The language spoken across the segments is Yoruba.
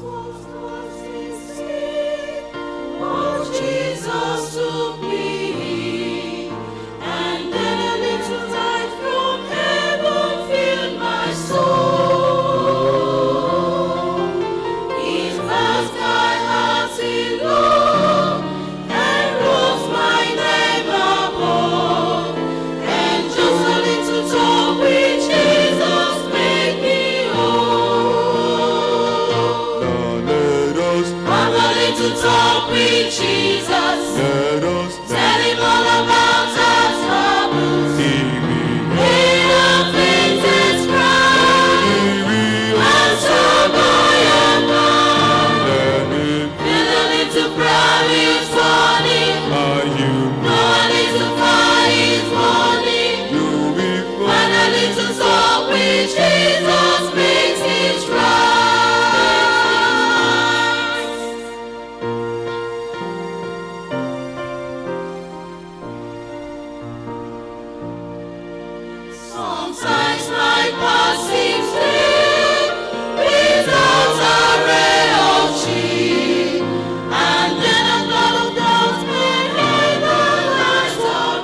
Jesus took me, and then a little light from heaven filled my soul. His vast sky has in love, and rose my name above. And just a little talk with Jesus made me whole. Now let us, Have a little talk with Jesus. let us Tell him all about our troubles. TV. In a faintest cry, answer by and by. Let it, Feel a little proud is funny. are you, No a little fire is morning. you be And a little talk with Jesus makes it right. Sometimes my past seems clear without a ray of cheer, and then a cloud of doubt may hide the light of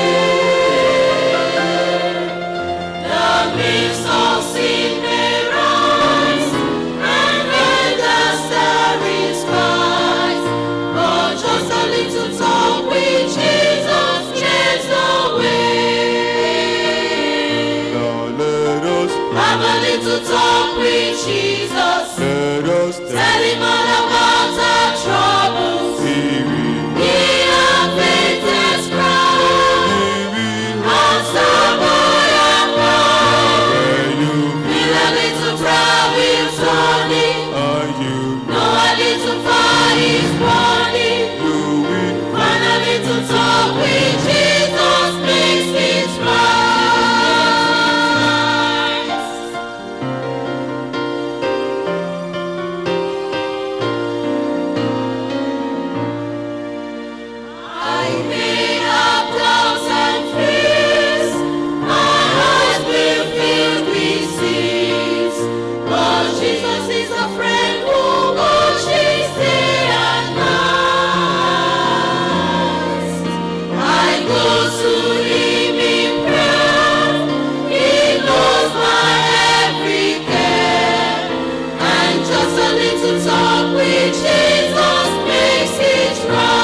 day. The mist of sin may rise and hide the starry skies, but just a little talk with Jesus clears the way. Now let us, Have a little talk with Jesus. let us Tell him all about our troubles. TV. Hear our faintest cry. Answer by and by. Where you, Feel a little proud with Tony. are you, Know a little fire is burning. you be Find a little talk with Jesus makes it right. I may have doubts and fears. My heart will fill with tears. But Jesus is a friend who watches day and night. I go to Him in prayer. He knows my every care. And just a little talk with Jesus makes it right.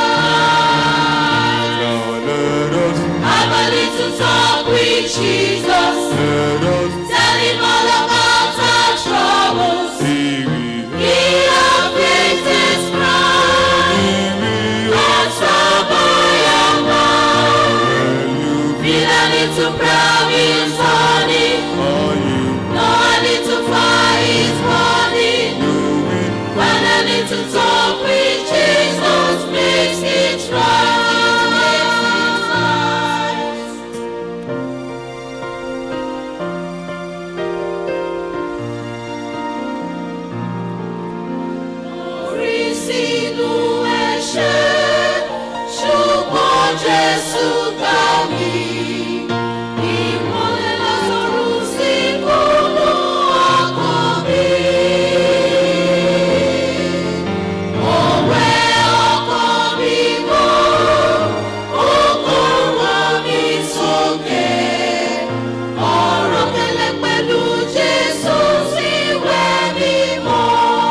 Now let us, Have a little talk with Jesus. let us Tell him all about our troubles. TV. Hear our faintest cry. Answer by and by. Where you, Feel a little proud is honey. are you, Know a little fire is burning. you be When a little talk with Jesus makes it right. Orí sínú ẹ̀ṣẹ̀, ṣùgbọ́n Jésù gbà mí. Ìmọ́lẹ̀ látọ̀run sí kúnnú ọkàn mi. Òwe ọkàn mi mọ́, ó kọ̀rọ̀ mi sókè. Ọ̀rọ̀ kẹlẹ́ pẹ̀lú Jésù sí ìwẹ̀ mímọ́.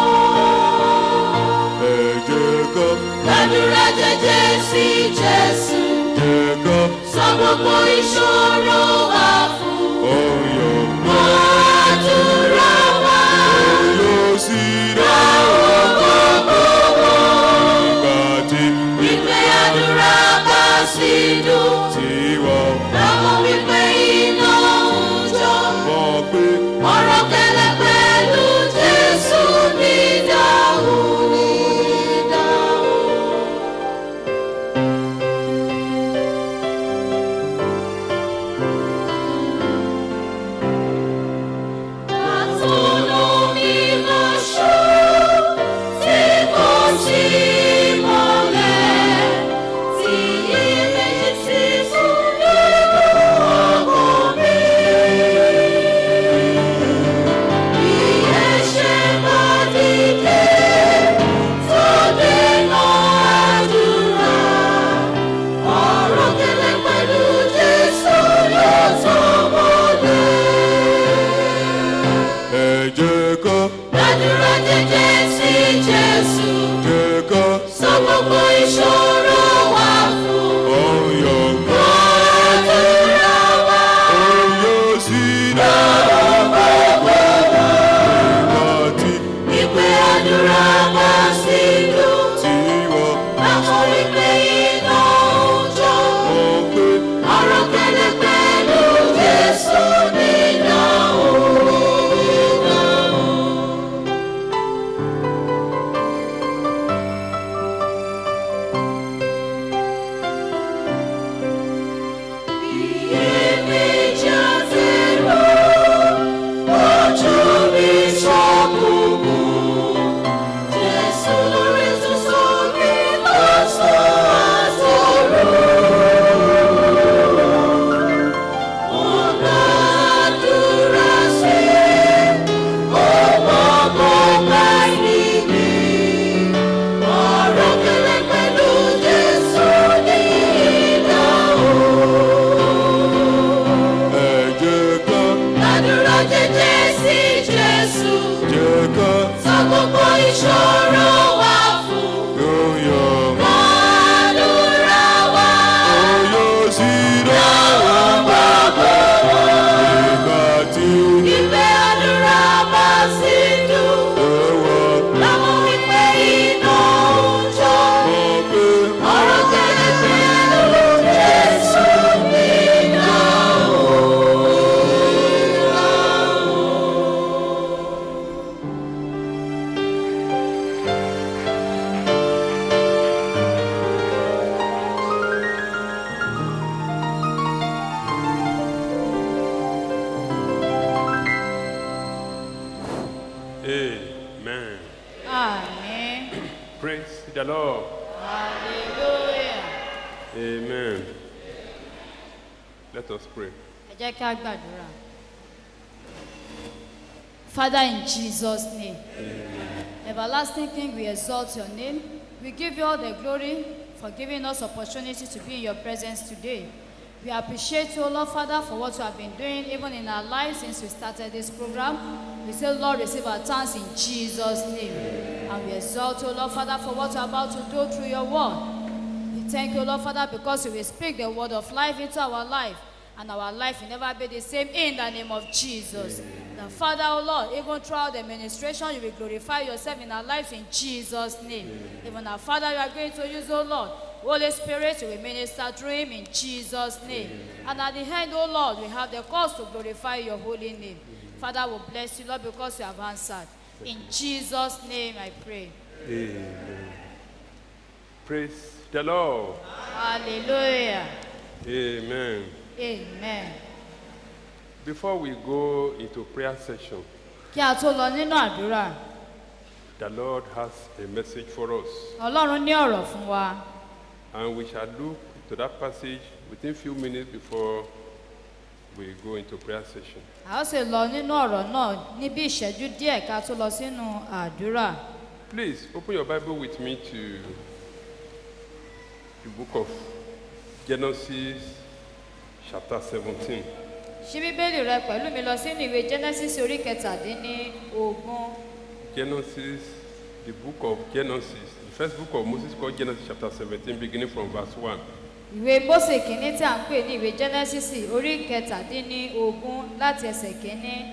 ẹ̀jẹ̀ kan, Gbàdúrà jẹ́jẹ́ sí Jésù, ẹ̀jẹ̀ kan, sọ gbogbo ìṣòro wa fún. ọyọ̀, Gbàdúrà wa, yóò sí rẹ̀ àwọn gbogbo wọn. ìgbà tí Wípé àdúrà bá sí dùn, tiwọ̀ lọ́mọ wípé iná ń jó. mọ̀ pé Ọ̀rọ̀ kẹlẹ́ pẹ̀lú Jésù ní ìdáhùn ní ìdáhùn. àdúrà jẹ́jẹ́ sí Jésù. jẹ́ ká Sọ gbogbo ìṣòro wa fún. ọyọ̀ Àdúrà wa. ọyọ̀ sí náà nígbà tí Ìpè àdúrà wa sí dùn. tí wọ́n Báwo rí pé iná ń jó? mọ̀ pé Ọ̀rọ̀ kẹlẹ̀ pẹ̀lú Jésù nínú Ọ̀rọ̀ kẹlẹ̀ pẹ̀lú Jésù nínú ẹ jẹ́ ká Àdúrà jẹ́jẹ́ sí Jésù. jẹ́ ká Sọ gbogbo ìṣòro wa fún. ọyọ̀ Àdúrà wa. ọyọ̀ sí náà nígbà tí Ìpè àdúrà bá sí dùn. ẹ̀wọ̀n Láwọn wípé iná ń jó. mọ̀ pé Ọ̀rọ̀ kẹlẹ̀ pẹ̀lú Jésù nínú. amen Àmín. praise the lord Hallelujah. amen let us pray. Ẹ jẹ́ kí a gbàdúrà. Father, in Jesus' name, everlasting King, we exalt your name. We give you all the glory for giving us opportunity to be in your presence today. We appreciate you, Lord Father, for what you have been doing even in our lives since we started this program. We say, Lord, receive our thanks in Jesus' name. And we exalt you, Lord Father, for what you are about to do through your word. We thank you, Lord Father, because you will speak the word of life into our life, and our life will never be the same in the name of Jesus. The Father, oh Lord, even throughout the administration, you will glorify yourself in our lives in Jesus' name. Even our Father, you are going to use, oh Lord. Holy Spirit, you will minister through him in Jesus' name. And at the end, oh Lord, we have the cause to glorify your holy name. Father, we bless you, Lord, because you have answered. In Jesus' name I pray. Amen. Praise the Lord. Hallelujah. Amen. Amen. Before we go into prayer session, Kí a tó lọ nínú àdúrà, the Lord has a message for us, Ọlọ́run ní ọ̀rọ̀ fún wa. and we shall look to that passage within few minutes before we go into prayer session. A ó sì lọ nínú ọ̀rọ̀ náà ní bí ìṣẹ́jú díẹ̀ ká tó lọ sínú àdúrà. Please open your Bible with me to the book of Genesis, chapter 17. Ṣí Bíbélì rẹ pẹ̀lú mi lọ sínú ìwé Genesis orí kẹtàdínní ogún. Genesis, the book of Genesis, the first book of Moses called Genesis chapter 17, beginning from verse 1. Ìwé Mósè kìíní tí à ń pè ní ìwé Genesis orí kẹtàdínní ogún láti ẹsẹ̀ kìíní.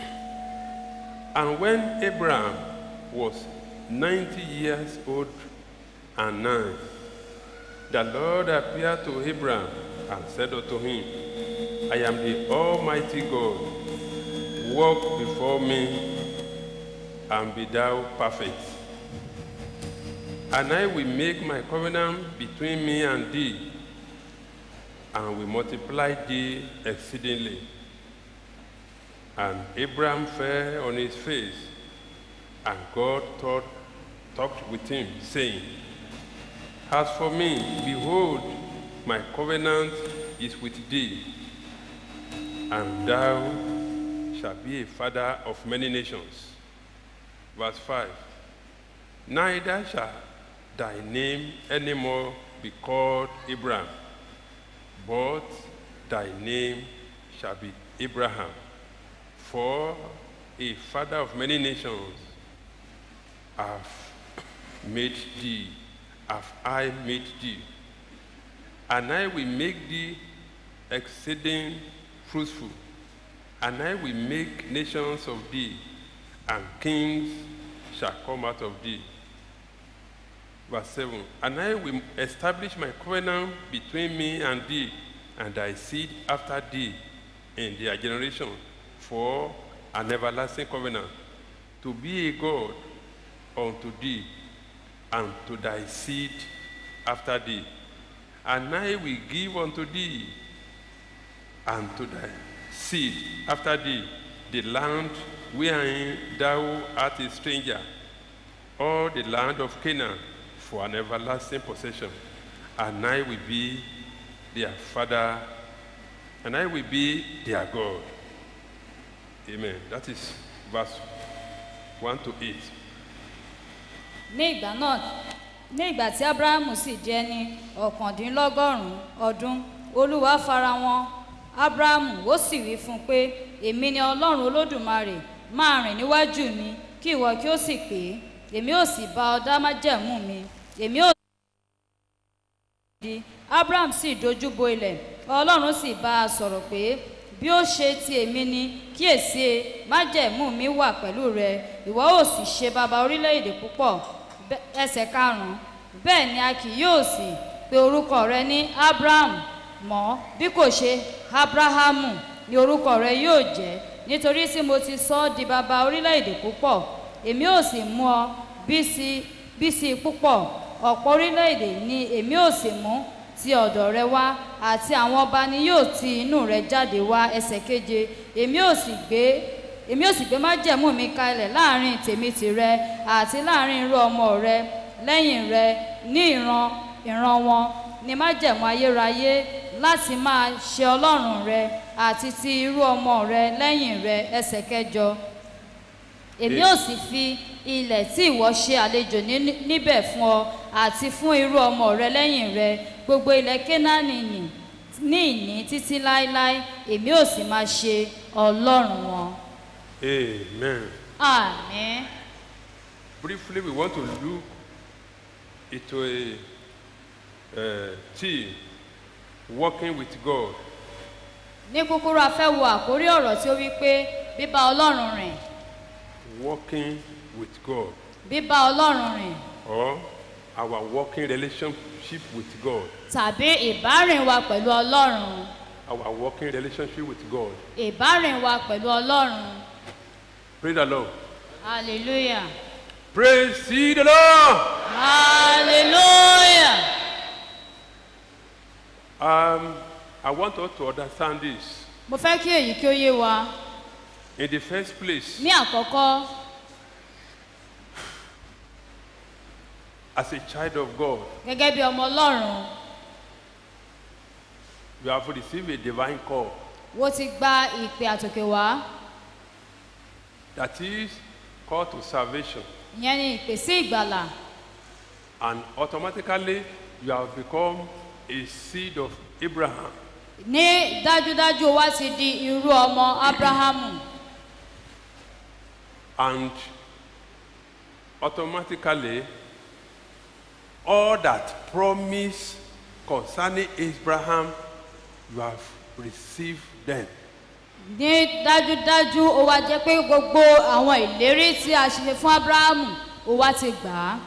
And when Abraham was 90 years old and nine, the Lord appeared to Abraham and said unto him, I am the Almighty God. Walk before me and be thou perfect. And I will make my covenant between me and thee, and will multiply thee exceedingly. And Abraham fell on his face, and God thought, talked with him, saying, As for me, behold, my covenant is with thee, and thou shalt be a father of many nations. Verse 5 Neither shall thy name any more be called Abraham, but thy name shall be Abraham. For a father of many nations have made thee, have I made thee, and I will make thee exceeding fruitful, and I will make nations of thee, and kings shall come out of thee. Verse 7 And I will establish my covenant between me and thee, and thy seed after thee in their generation, for an everlasting covenant, to be a God unto thee, and to thy seed after thee. And I will give unto thee and to thy seed after thee the land wherein thou art a stranger, all the land of Canaan for an everlasting possession. And I will be their father, and I will be their God. Amen. That is verse 1 to 8. ní ìgbà náà ní ìgbà tí abrahamu sì jẹ́ ní ọ̀kàndínlọ́gọ́rùn-ún ọdún olúwa fara wọn abrahamu ó sì wí fún un pé èmi ni ọlọ́run olódùmarè máa rìn níwájú mi kí ìwọ kí ó sì pé èmi ò sì bá ọ dá májẹ̀mú mi èmi ò di abraham sì dojú bo ilẹ̀ ọlọ́run sì bá a sọ̀rọ̀ pé bí ó ṣe ti èmi ni kíyèsí májẹ̀mú mi wà pẹ̀lú rẹ ìwọ ò sì ṣe baba orílẹ̀-èdè púpọ̀ Bẹ́- ẹsẹ̀ karùn-ún bẹ́ẹ̀ ni a kì yóò sì pe orúkọ rẹ ní abraham mọ́ bí kò ṣe abrahamu ni orúkọ rẹ yóò jẹ́ nítorí tí mo ti sọ ọ́ di baba orílẹ̀-èdè púpọ̀ èmi ò sì mú ọ bí sí bí sí púpọ̀ ọ̀pọ̀ orílẹ̀-èdè ni èmi ò sì mú ti ọ̀dọ̀ rẹ wá àti àwọn ọba ni yóò ti inú rẹ jáde wá ẹsẹ̀ keje èmi ò sì gbé èmi ò sì gbé májẹ̀mú mi kalẹ̀ láàrin tèmi tìrẹ àti láàrin irú ọmọ rẹ lẹ́yìn rẹ ní ìran ìran wọn ni májẹ̀mú ayérayé láti máa ṣe ọlọ́run rẹ àti ti irú ọmọ rẹ lẹ́yìn rẹ ẹsẹ̀ kẹjọ èmi ò sì fi ilẹ̀ tí ìwọ ṣe àlejò ní- níbẹ̀ fún ọ àti fún irú ọmọ rẹ lẹ́yìn rẹ gbogbo ilẹ̀ kénáánì nì ní ìní títí láéláé èmi ò sì máa ṣe ọlọ́run wọn. Amen. àmín. Briefly, we want to look into a uh, theme working with God. ní kúkúrú a fẹ́ wo àkórí ọ̀rọ̀ tí ó wí pé bíbá ọlọ́run rìn Working with God, bíbá ọlọ́run rìn or our working relationship with God. tàbí ìbárìn wa pẹ̀lú ọlọ́run Our working relationship with God. ìbárìn wa pẹ̀lú ọlọ́run Praise the Lord. hallelujah Praise ye the Lord. hallelujah. Um, I want us to understand this. mo fẹ́ kí èyí kí ó yé wa In the first place, ní àkọ́kọ́ as a child of God, gẹ́gẹ́ bí ọmọ ọlọ́run you have received a divine call. wo ti gba ìpè àtòkè wá That is call to salvation. ìyẹn ni ìpè sí ìgbàlà And automatically, you have become a seed of Abraham. ní dájúdájú o wá ti di irú ọmọ abrahamu And automatically, all that promise concerning Abraham, you have received them. ní dájúdájú ó wá jẹ́ pé gbogbo àwọn ìlérí tí a ṣe fún abrahamu ó wá ti gbà á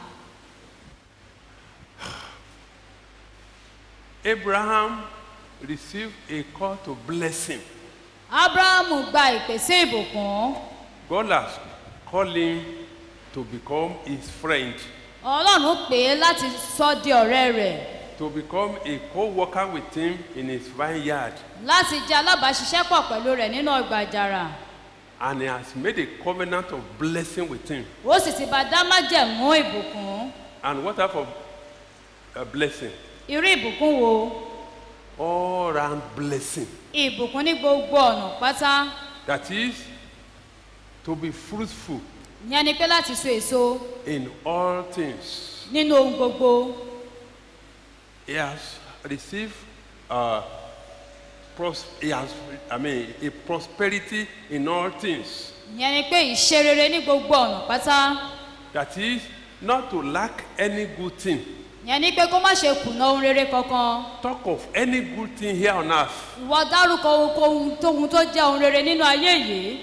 Abraham received a call to blessing. abrahamu gba ìpè sí ìbùkún God has called him to become his friend, ọlọ́run pè é láti sọ di ọ̀rẹ́ rẹ̀ to become a co-worker with him in his vineyard. láti jẹ́ alábàáṣiṣẹ́pọ̀ pẹ̀lú rẹ̀ nínú ọgbà àjàrà And he has made a covenant of blessing with him. ó sì ti bá dá májẹ̀mú ìbùkún And what type of uh, blessing? irú ìbùkún wo All round blessing. ìbùkún ní gbogbo ọ̀nà pátá That is to be fruitful ìyẹn ni pé láti so èso in all things. nínú ohun gbogbo He has received uh, pros- he has, I mean, a prosperity in all things. ìyẹn ni pé ìṣe rere ní gbogbo ọ̀nà pátá That is, not to lack any good thing. yẹn ni pé kó má ṣe kùnà ohun rere kankan Talk of any good thing here on earth. ìwọ dárúkọ ohunkóhun tóhun tó jẹ́ ohun rere nínú ayé yìí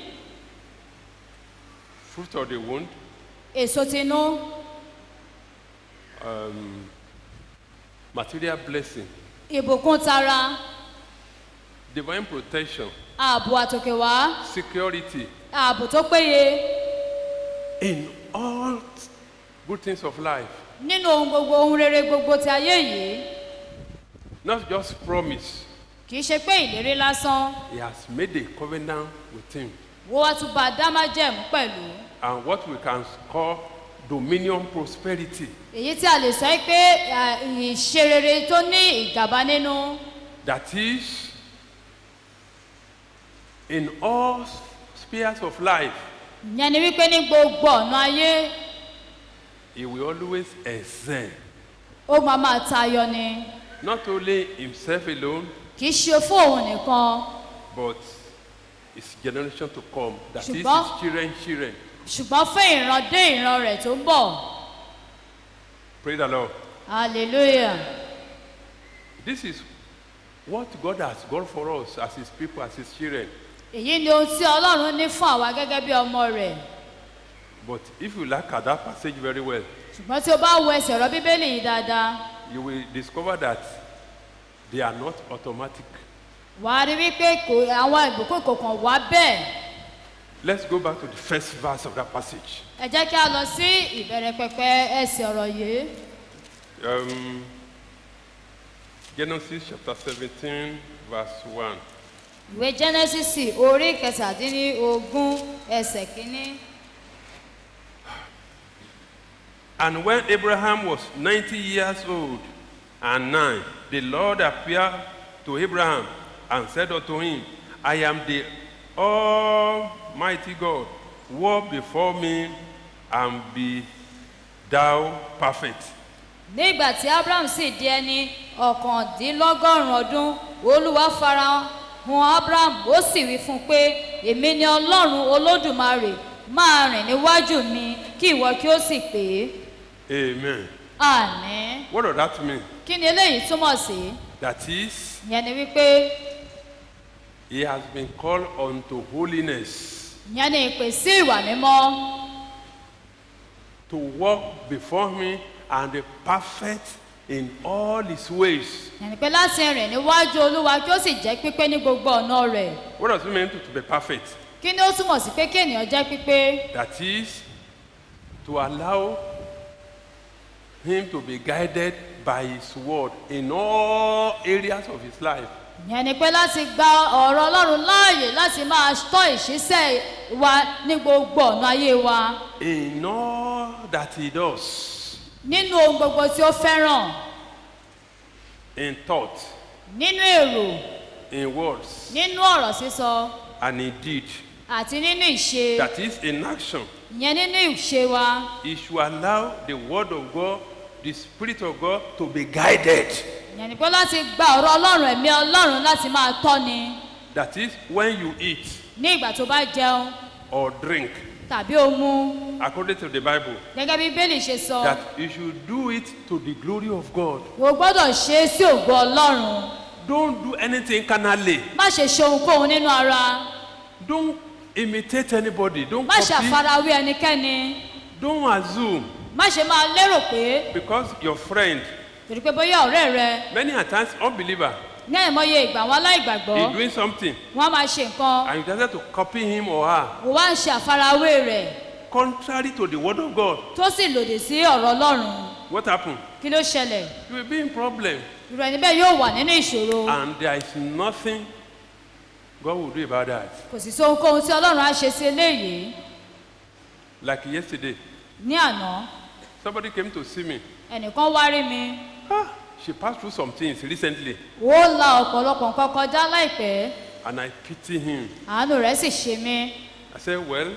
Fruit of the womb, èso tinú material blessing, ìbùkún tara divine protection, ààbò àtòkèwá security, ààbò tó péye in all good things of life. nínú ohun gbogbo ohun rere gbogbo ti ayé yìí Not just promise. kì í ṣe pé ìlérí lásán He has made a covenant with him. wọ́n wá tún bá a dá májẹ̀mú pẹ̀lú And what we can call dominion prosperity. èyí tí a lè sọ yìí pé à, ìṣe rere tó ní ìgàba nínú That is, in all spheres of life, ìyẹn ni wípé ní gbogbo ọ̀nà ayé he will always excel. ó máa máa tayọ ni Not only himself alone, kì í ṣe fún òun nìkan but his generation to come. That is Ṣùgbọ́n- his children, children. ṣùgbọ́n fún ìran dé ìran rẹ̀ tó ń bọ̀ Praise the Lord. hallelujah This is what God has got for us as his people, as his children. èyí ni ohun tí ọlọ́run ní fún àwa gẹ́gẹ́ bí ọmọ rẹ̀ But if you look at that passage very well, ṣùgbọ́n tí o bá wo ẹsẹ̀ ọ̀rọ̀ bíbélì yìí dáadáa you will discover that they are not automatic. wà á rí wípé kò àwọn ìbùkún kò kàn wá bẹ́ẹ̀ Let's go back to the first verse of that passage. ẹ jẹ́ kí a lọ sí ìbẹ̀rẹ̀ pẹpẹ ẹsẹ̀ ọ̀rọ̀ yìí Um, Genesis chapter 17, verse 1. ìwé genesis orí kẹtàdínlógún ẹsẹ̀ kínní. And when Abraham was 90 years old and nine, the Lord appeared to Abraham and said unto him, I am the Almighty God. Walk before me and be thou perfect. nígbà tí abraham sì di ẹni ọ̀kàndínlọ́gọ́rùn-ún ọdún olúwa fara hàn abraham ó sì wí fún un pé èmi ni ọlọ́run olódùmarè máa rìn níwájú mi kí ìwọ kí ó sì pé Amen. àní What does that mean? kí ni eléyìí túmọ̀ sí That is, ìyẹn ni wípé he has been called unto holiness, ìyẹn ni ìpè sí ìwà mímọ́ to walk before me and be perfect in all his ways. ìyẹn ni pé láti rìn níwájú olúwa kí ó sì jẹ́ pípé ní gbogbo ọ̀nà rẹ̀ What does it mean to, to be perfect? kí ni ó túmọ̀ sí pé kí ènìyàn jẹ́ pípé That is, to allow him to be guided by his word in all areas of his life. ìyẹn ni pé láti gba ọ̀rọ̀ ọlọ́run láàyè láti máa tọ́ ìṣísẹ́ wa ní gbogbo ọ̀nà ayé wa In all that he does, nínú ohun gbogbo tí ó fẹ́ràn in thought, nínú èrò in words, nínú ọ̀rọ̀ sísọ and in deed. àti nínú ìṣe That is, in action. ìyẹn nínú ìṣe wa He should allow the word of God, the spirit of God, to be guided. ìyẹn ni pé láti gba ọ̀rọ̀ ọlọ́run ẹ̀mí ọlọ́run láti máa tọ́ni That is, when you eat ní ìgbà tó bá jẹun or drink, tàbí ó mu according to the Bible, gẹ́gẹ́ bí bẹ́ẹ̀lì ṣe sọ that you should do it to the glory of God. o gbọ́dọ̀ ṣe é sí ògo ọlọ́run Don't do anything carnally. má ṣe ṣe ohunkóhun nínú ara Don't imitate anybody. Don't má ṣe copy. àfarawé ẹnikẹ́ni Don't assume má ṣe máa lérò pé because your friend, torí pé bóyá ọ̀rẹ́ rẹ many a times unbeliever, ní àìmọye ìgbà wọn aláìgbàgbọ́ is doing something wọn á máa ṣe nǹkan and you decided to copy him or her wò wá ń ṣe àfarawé rẹ̀ contrary to the word of God. tó sì lòdì sí ọ̀rọ̀ ọlọ́run What happened? kí ló ṣẹlẹ̀ You will be in problem irú ẹni bẹ́ẹ̀ yóò wà nínú ìṣòro and there is nothing God will do about that. kò sì sí ohunkóhun tí ọlọ́run á ṣe sí eléyìí Like yesterday, ní àná somebody came to see me. ẹnìkan wá rí mi Ah, she passed through some things recently ó la ọ̀pọ̀lọpọ̀ nǹkan kọjá láìpẹ́ and I pity him. àánú rẹ̀ sì ṣe mí I said, Well,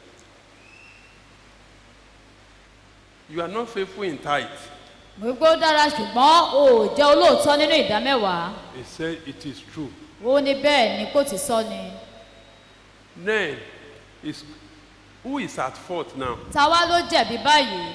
you are not faithful in tithe. mo gbé ó dára ṣùgbọ́n o ò jẹ́ olóòótọ́ nínú ìdá mẹ́wàá He said, It is true. ó ní bẹ́ẹ̀ ni kò ti sọ ni Then, his Who is at fault now? ta wá ló jẹ̀bi báyìí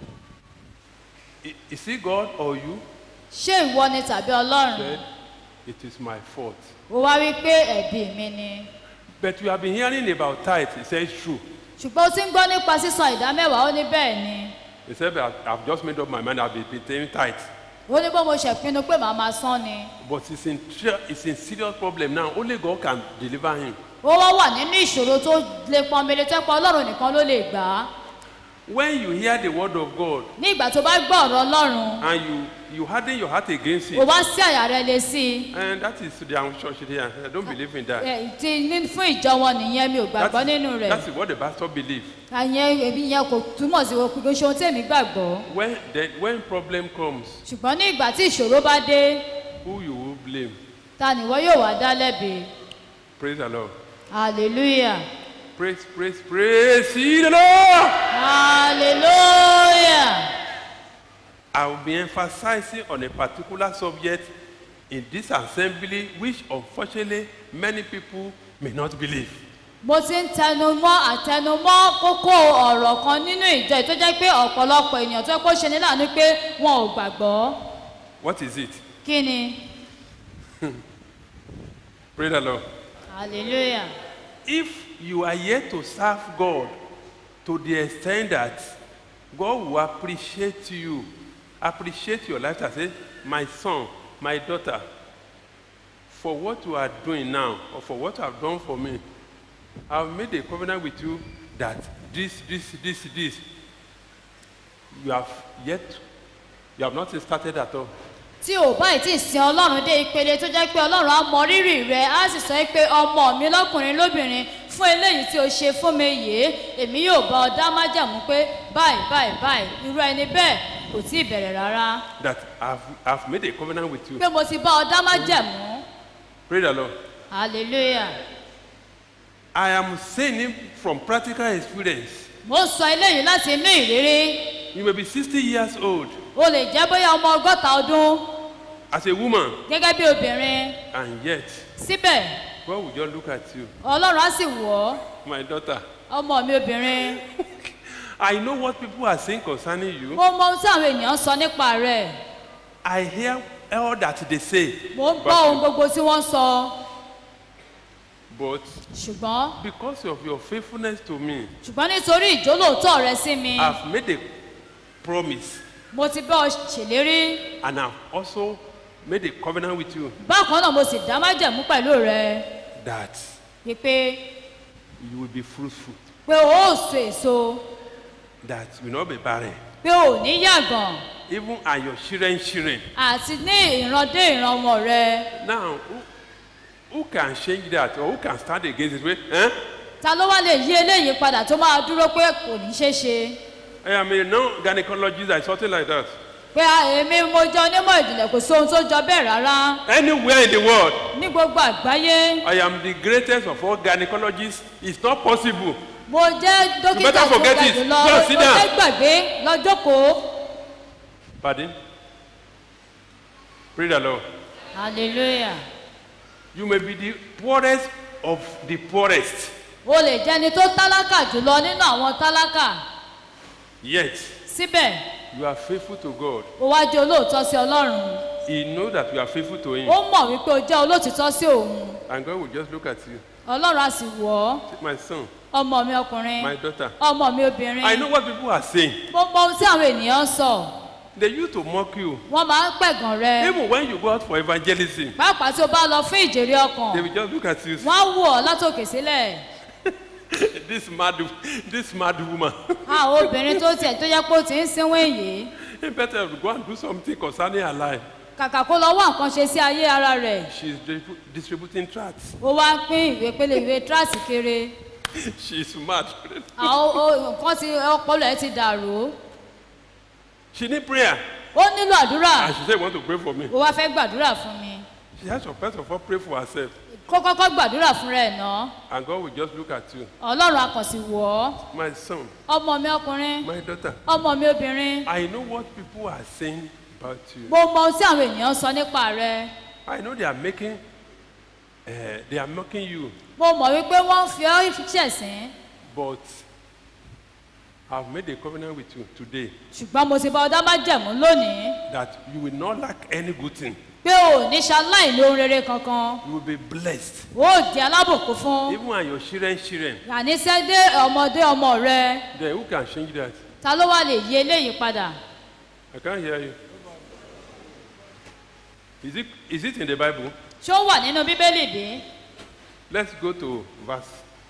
I- Is it God or you? ṣé ìwọ ni tàbí ọlọ́run Said, it is my fault. ó wá wí pé ẹ̀bi mi ni But you have been hearing about tithe. He says, true. ṣùgbọ́n ó ti ń gbọ́ nípa sísan ìdá mẹ́wàá ó ní bẹ́ẹ̀ ni He said, "But I've I've just made up my mind. I've been been paying tithe. ó ní bó mo ṣe pinnu pé màá máa san ni But it's in, tr- it's in serious problem now. Only God can deliver him. ó wá wà nínú ìṣòro tó le pọnmele tó pa ọlọ́run nìkan ló lè gbà á When you hear the word of God ní ìgbà tó bá gbọ́ ọ̀rọ̀ ọlọ́run and you, you harden your heart against ó it, wá sí àyà rẹ lé sí i and that is the church here. I don't believe in that. Ẹ, ti ní fún ìjọ wọn nìyẹn mi ò gbàgbọ́ That's, nínú rẹ̀ that's what the pastor believe. àyẹn èmi yẹn kò túmọ̀ sí kò ṣe ohun tèmi gbàgbọ́ When, the, when problem comes, ṣùgbọ́n ní ìgbà tí ìṣòro bá dé who you will blame? ta nìwọ yóò wá dá lẹ́bi Praise the Lord. hallelujah Praise, praise, praise ye the Lord. hallelujah I will be emphasizing on a particular subject in this assembly, which unfortunately many people may not believe. mo ti ń tẹnumọ́ àtẹnumọ́ kókó ọ̀rọ̀ kan nínú ìjọ yìí tó jẹ́ pé ọ̀pọ̀lọpọ̀ ènìyàn tó yẹ kó ṣe ní láàánú pé wọn ò gbàgbọ́ What is it? kí ni Praise the Lord. hallelujah If you are yet to serve God to the extent that God will appreciate you, appreciate your life, and say, My son, my daughter, for what you are doing now, or for what you have done for me, I've made a covenant with you that this, this, this, this, you have yet, you have not started at all. tí ò báyìí tí ì sin ọlọ́run dé ìpele tó jẹ́ pé ọlọ́run á mọ rírì rẹ á sì sọ pé ọmọ mi lọ́kùnrin lóbìnrin fún eléyìí tí o ṣe fún mi yìí èmi yóò bá ọ dá májàmú pé báyìí báyìí báyìí irú ẹni bẹ́ẹ̀ kò tí ì bẹ̀rẹ̀ rárá That I've, I've made a covenant with you. pé mo ti bá ọ dá májàmú Praise the Lord. hallelujah I am saying it from practical experience. mo ń sọ eléyìí láti inú ìrírí You may be 60 years old o lè jẹ́ bóyá ọmọ ọgọ́ta ọdún as a woman, gẹ́gẹ́ bí obìnrin and yet síbẹ̀ God will just look at you, ọlọ́run á sì wọ̀ ọ́ my daughter. ọmọ mi obìnrin I know what people are saying concerning you. mo mọ ohun tí àwọn ènìyàn sọ nípa rẹ̀ I hear all that they say. mo ń gbọ́ ohun gbogbo tí wọ́n sọ But ṣùgbọ́n because of your faithfulness to me, ṣùgbọ́n nítorí ìjólóòótọ́ rẹ sí mi I've made a promise mo ti bá ọ ṣèlérí and I've also made a covenant with you bákan náà mo sì dá májẹ̀mú pẹ̀lú rẹ that wípé you will be fruitful, pé o ó so èso that you will not be barren. pé o ò ní yàgàn Even and your children, children. àti ní ìran dé ìran ọmọ rẹ Now, who, who can change that or who can stand against it? Wait, eh? ta ló wá lè yí eléyìí padà tó máa dúró pé kò ní ṣeé ṣe I am a non-gynecologist or something like that. pé a- èmi mo jẹ onímọ̀ ìjìnlẹ̀ kò sóhun tó jọ bẹ́ẹ̀ rárá Anywhere in the world, ní gbogbo àgbáyé I am the greatest of all gynecologists. It's not possible. mo jẹ́ dókítà better tó forget ga it. jùlọ Go mo sit down. fẹ́ gbàgbé lọ́jọ́kòó Pardon? Praise the Lord. hallelujah You may be the poorest of the poorest, o lè jẹ́ni tó tálákà jùlọ nínú àwọn tálákà yet síbẹ̀ you are faithful to God. o wá jẹ́ olóòótọ́ sí ọlọ́run He knows that you are faithful to Him. ó mọ̀ wípé o jẹ́ olóòtítọ́ sí òun And God will just look at you. ọlọ́run á sì wọ̀ ọ́ Say, My son, ọmọ mi ọkùnrin my daughter. ọmọ mi obìnrin I know what people are saying. mo mọ ohun tí àwọn ènìyàn ń sọ They used to mock you. wọ́n máa ń pẹ̀gàn rẹ Even when you go out for evangelism, pàápàá tí o bá lọ fún ìjèrè ọkàn they will just look at you. wọ́n á wò ọ́ látòkè sílẹ̀ this mad, this mad woman. àwọn obìnrin tó tiẹ̀ tó yẹ pé ó ti ń sínwó èyí He better go and do something concerning her life. kàkà kó lọ wá nǹkan ṣe sí ayé ara rẹ̀ She's distribu- distributing tracts. ó wá ń pín ìwé pélé ìwé tíráàsì kéré She's mad. àwọn o- nǹkan ti ọpọlọ ẹ ti dàrú She need prayer. ó nílò àdúrà And she said, want to pray for me. ó wá fẹ́ gbàdúrà fún mi She has to first of all pray for herself. kó kọ́kọ́ gbàdúrà fún rẹ̀ ná And God will just look at you. ọlọ́run akànṣì wọ̀ ọ́ My son, ọmọ mi ọkùnrin my daughter. ọmọ mi obìnrin I know what people are saying about you. mo mọ ohun tí àwọn ènìyàn sọ nípa rẹ I know they are making, uh, they are mocking you. mo mọ̀ wípé wọ́n ń fi ọ́ ṣẹ̀sín But I've made a covenant with you today ṣùgbọ́n mo ti bá ọdá má jẹ̀mú lónìí that you will not lack any good thing. pé ò ní ṣaláì lóhun rere kankan You will be blessed. ó di alábòkú fún Even and your children, children. àníṣẹ́ dé ọmọdé ọmọ rẹ Then who can change that? ta ló wá lè yí eléyìí padà I can't hear you. Is it, is it in the Bible? ṣé ó wà nínú bíbélì bí Let's go to verse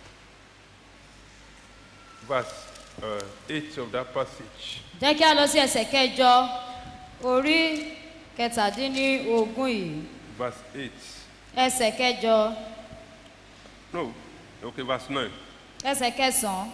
verse uh, 8 of that passage. jẹ́ kí a lọ sí ẹsẹ̀ kẹjọ orí kẹtàdínlógún yìí Verse 8. ẹsẹ̀ kẹjọ No, okay, verse 9. ẹsẹ̀ kẹsàn-án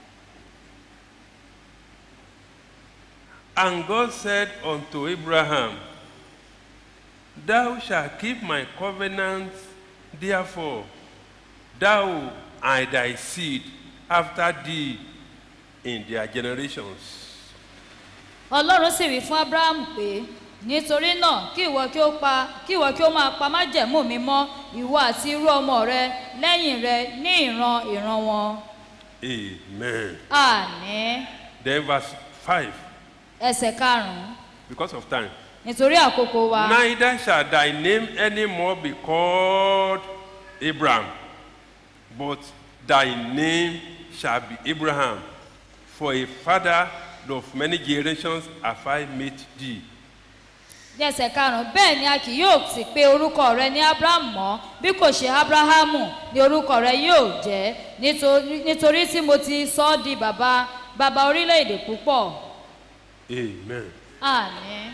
And God said unto Abraham, Thou shalt keep my covenant, therefore, thou and thy seed after thee in their generations. ọlọ́run sì wí fún abraham pé nítorí náà kí ìwọ kí ó pa kí ìwọ kí ó máa pa májẹ̀mú mi mọ́ ìwọ àti irú ọmọ rẹ lẹ́yìn rẹ ní ìran ìran wọn Amen. àní Then verse 5, ẹsẹ̀ karùn-ún because of time. nítorí àkókò wa Neither shall thy name any more be called Abraham, but thy name shall be Abraham. For a father of many generations have I made thee. ní ẹsẹ̀ karùn-ún bẹ́ẹ̀ ni a kì yóò sì pe orúkọ rẹ ní abraham mọ́ bí kò ṣe abrahamu ni orúkọ rẹ yóò jẹ́ nítorí nítorí tí mo ti sọ ọ́ di bàbá bàbá orílẹ̀-èdè púpọ̀ Amen. àní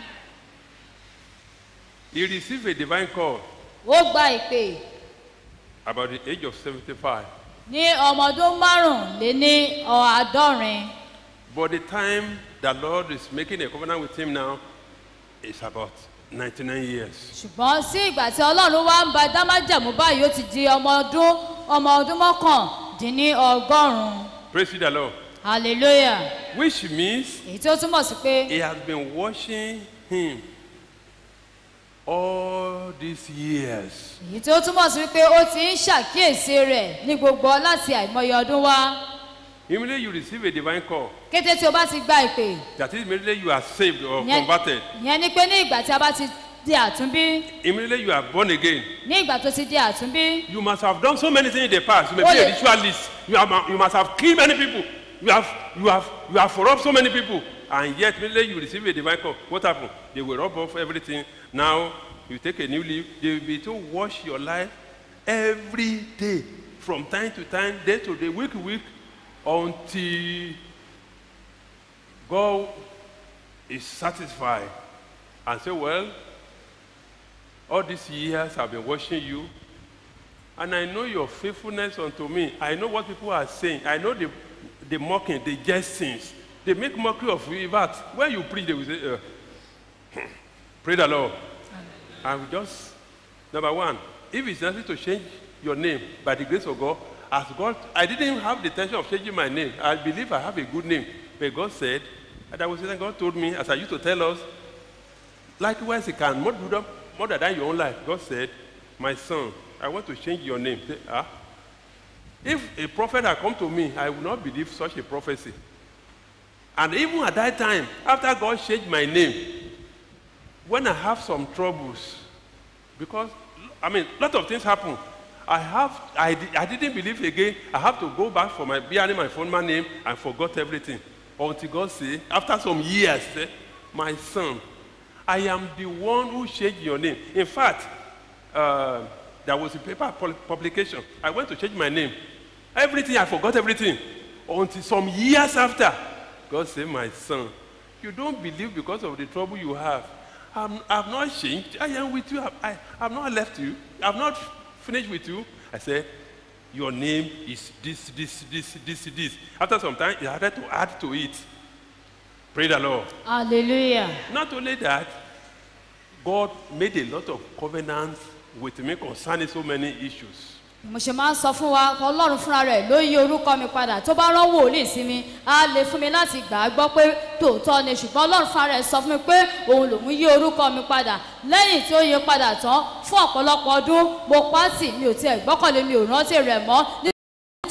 He received a divine call ó gba ìpè about the age of 75. ní ọmọ ọdún márùnléní àádọ́rin But the time the Lord is making a covenant with him now is about 99 years. ṣùgbọ́n sí ìgbà tí ọlọ́run wá ń ba dámájàmú báyìí ó ti di ọmọ ọdún ọmọ ọdún mọ́kàndínní ọgọ́rùn-ún Praise the Lord. hallelujah Which means èyí tí ó túmọ̀ sí pé He has been watching him all these years. èyí tí ó túmọ̀ sí pé ó ti ń ṣàkíyèsí rẹ̀ ní gbogbo láti àìmọye ọdún wá Immediately you receive a divine call. kété tí o bá ti gba ìpè That is, immediately you are saved or ìyẹn converted. ìyẹn ni pé ní ìgbà tí a bá ti di àtúnbí Immediately you are born again. ní ìgbà tó ti di àtúnbí You must have done so many things in the past. You may Oh, be a yeah. ritualist. You, have, you must have killed many people. You have, you have, you have robbed so many people. And yet, immediately you receive a divine call. What happened? They will rob off everything. Now you take a new leaf. They will be to wash your life every day, from time to time, day to day, week to week, until God is satisfied and say, Well, all these years I've been watching you, and I know your faithfulness unto me. I know what people are saying. I know the, the mocking, the jestings. They make mockery of you. In fact, when you preach, they will say, uh, Pray the Lord. I will just, number one, if it's necessary to change your name by the grace of God, as God, I didn't have the intention of changing my name. I believe I have a good name. But God said, and I was saying, God told me, as I used to tell us, Likewise, he can more, do that- more than your own life. God said, My son, I want to change your name. Say, ah? If a prophet had come to me, I would not believe such a prophecy. And even at that time, after God changed my name, when I have some troubles, because I mean, a lot of things happen. I have, I, di- I didn't believe again. I have to go back for my bearing my former name and forgot everything. Until God say, after some years, say, my son, I am the one who changed your name. In fact, uh, there was a paper pul- publication. I went to change my name. Everything, I forgot everything. Until some years after, God said, My son, you don't believe because of the trouble you have. I'm, I've not changed. I am with you. I, I have not left you. I've not finished with you. I said, Your name is this, this, this, this, this. After some time, he had to add to it. Pray the Lord. hallelujah Not only that, God made a lot of covenants with me concerning so many issues. mo ṣe máa ń sọ fún wa ọlọ́run fúnra rẹ̀ ló yí orúkọ mi padà tó bá rán wòlíì sí mi á lè fún mi láti gbà á gbọ́ pé tòótọ́ ni ṣùgbọ́n ọlọ́run fúnra rẹ̀ sọ fún mi pé òun lòún yí orúkọ mi padà lẹ́yìn tí ó yí padà tán fún ọ̀pọ̀lọpọ̀ ọdún mo pa á tì mi ò tiẹ̀ gbọ́kànlé mi ò rántí rẹ̀ mọ́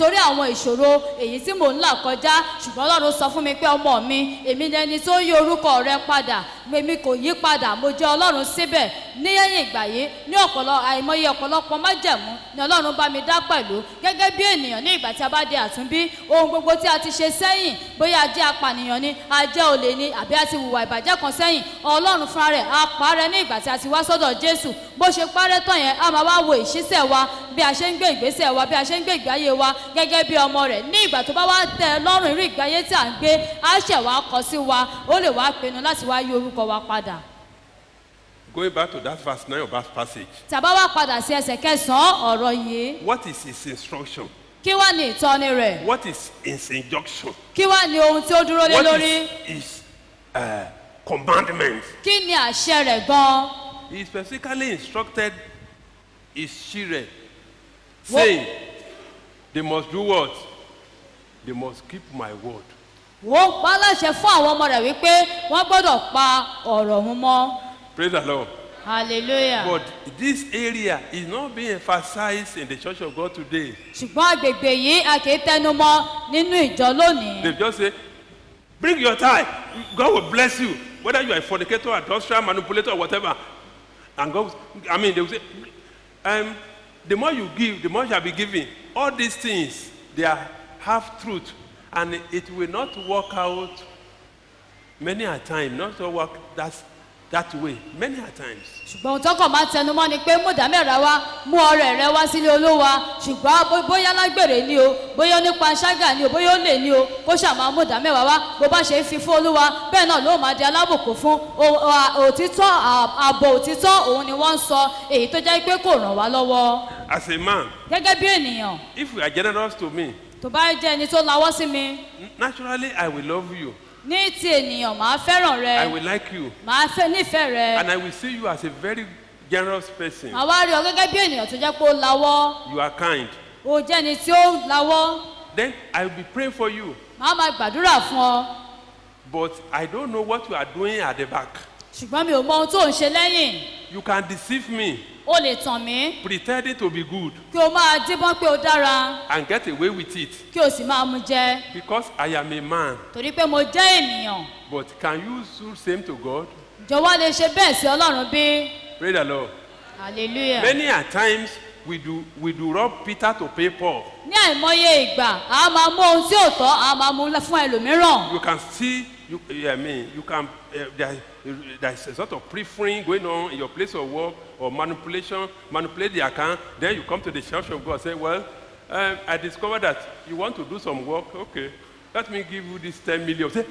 nítorí àwọn ìṣòro èyí tí mò ń là kọjá ṣùgbọ́n ọlọ́run sọ fún mi pé ọmọ mi èmi ni ẹni tó yí orúkọ rẹ padà èmi kò yí padà mo jẹ́ ọlọ́run síbẹ̀ ní ẹ̀yìn ìgbà yìí ní ọ̀pọ̀lọ àìmọye ọ̀pọ̀lọpọ̀ májẹ̀mú ni ọlọ́run bá mi dá pẹ̀lú gẹ́gẹ́ bí ènìyàn ní ìgbà tí a bá di àtúnbí ohun gbogbo tí a ti ṣe sẹ́yìn bóyá a jẹ́ apànìyàn ni a jẹ́ olè ni àbí a ti hùwà ìbàjẹ́ kan sẹ́yìn ọlọ́run fúnra rẹ̀ á parẹ́ ní ìgbà tí a ti wá sọ́dọ̀ jésù bó ṣe parẹ́ tán yẹn a máa wá wo ìṣísẹ̀ wa bí a ṣe ń gbé ìgbésẹ̀ wa bí a ṣe ń gbé ìgbé ayé wa gẹ́gẹ́ bí ọmọ rẹ̀ ní ìgbà tó bá wá tẹ ẹ lọ́rùn irú ìgbé ayé tí à ń gbé á ṣẹ̀ wá kọ sí wa ó lè wá pinnu láti wá yí orúkọ wa padà Going back to that verse 9 of that passage, tàbá wá padà sí ẹsẹ̀ kẹsàn-án ọ̀rọ̀ yìí what is his instruction? kí wá ní ìtọ́ni rẹ̀ What is his injunction? kí wá ní ohun tí ó dúró lé What lórí is his uh, commandment? kí ni àṣẹ rẹ̀ gan-an He specifically instructed his children, What- saying, they must do what? They must keep my word. ó pa á láṣẹ fún àwọn ọmọ rẹ̀ wípé wọ́n gbọ́dọ̀ pa ọ̀rọ̀ òun mọ́ Praise the Lord. hallelujah But this area is not being emphasized in the church of God today. ṣùgbọ́n agbègbè yìí a kì í tẹnu mọ́ nínú ìjọ lónìí They just say, bring your tithe. God will bless you. Whether you are a fornicator, adulterer, manipulator, or whatever. And God, I mean, they will say, um, the more you give, the more shall be given. All these things, they are half truth. And it will not work out many a time, not to work that, that way, many a times. ṣùgbọ́n ohun tọkàn máa ń tẹnu mọ́ ni pé mú ìdámẹ́ra wá mú ọrẹ rẹ wá sílé olúwa ṣùgbọ́n bó- bóyá lágbèrè ni o bóyá nípa ṣágà ni o bóyá ó lè ní o kó ṣàmà mú ìdámẹ́wàá wá bó bá ṣe ń fi fún olúwa bẹ́ẹ̀ náà ló máa di alábòkú fún O- o- òtítọ́ à- ààbò òtítọ́ òun ni wọ́n ń sọ èyí tó jẹ́ pé kò ràn wá lọ́wọ́ As a man, gẹ́gẹ́ bí ènìyàn if you are generous to me, tó bá jẹ́ ẹni tó lawọ́ sí mi naturally I will love you. ní ti ènìyàn màá fẹ́ràn rẹ I will like you. màá fẹ́ nífẹ̀ẹ́ rẹ And I will see you as a very generous person. màá wá rí ọ gẹ́gẹ́ bí ènìyàn tó jẹ́ pé ó lawọ́ You are kind. ó jẹ́ ẹni tí ó lawọ́ Then I will be praying for you. màá máa gbàdúrà fún ọ But I don't know what you are doing at the back. ṣùgbọ́n mi ò mọ ohun tó ń ṣe lẹ́yìn You can deceive me, o lè tàn mí pretending to be good, kí o máa díbọ́n pé o dára and get away with it. kí o sì máa mu jẹ Because I am a man. torí pé mo jẹ́ ènìyàn But can you do same to God? jọ̀wọ́ lè ṣe bẹ́ẹ̀ sí ọlọ́run bí Pray the Lord. hallelujah Many a times we do we do rob Peter to pay Paul. ní àìmọye ìgbà a máa mú ohun tí ò tọ́ a máa mú fún ẹlòmíràn You can see you I mean you can uh, there, there's a sort of preferring going on in your place of work or manipulation, manipulate the account. Then you come to the church of God say, well, um, I discovered that you want to do some work. Okay, let me give you this 10 million. Say,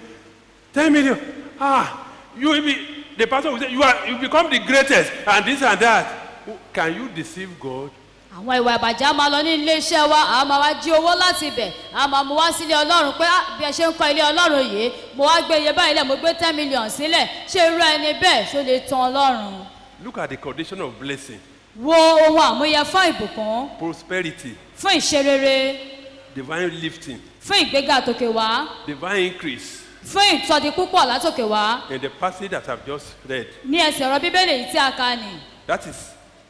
10 million. Ah, you will be, the pastor will say, you, are, you become the greatest and this and that. Can you deceive God? àwọn ìwà ìbàjẹ́ a máa lọ ní ilé iṣẹ́ wa a máa wá jí owó láti ibẹ̀ a máa mú wá sílé ọlọ́run pé "Ah, bí ẹ ṣe ń kọ́ ilé ọlọ́run yìí mo wá gbé iye báyìí lẹ̀ mo gbé ten million sílẹ̀ ṣé irú ẹni bẹ́ẹ̀ ṣó lè tan ọlọ́run Look at the condition of blessing, wo ohun àmúyẹ fún ìbùkún prosperity, fún ìṣerere divine lifting, fún ìgbéga tòkè wá divine increase. fún ìtọ́di púpọ̀ látòkè wá In the passage that I've just read, ní ẹsẹ̀ ọ̀rọ̀ bíbélì yìí tí a kà ní that is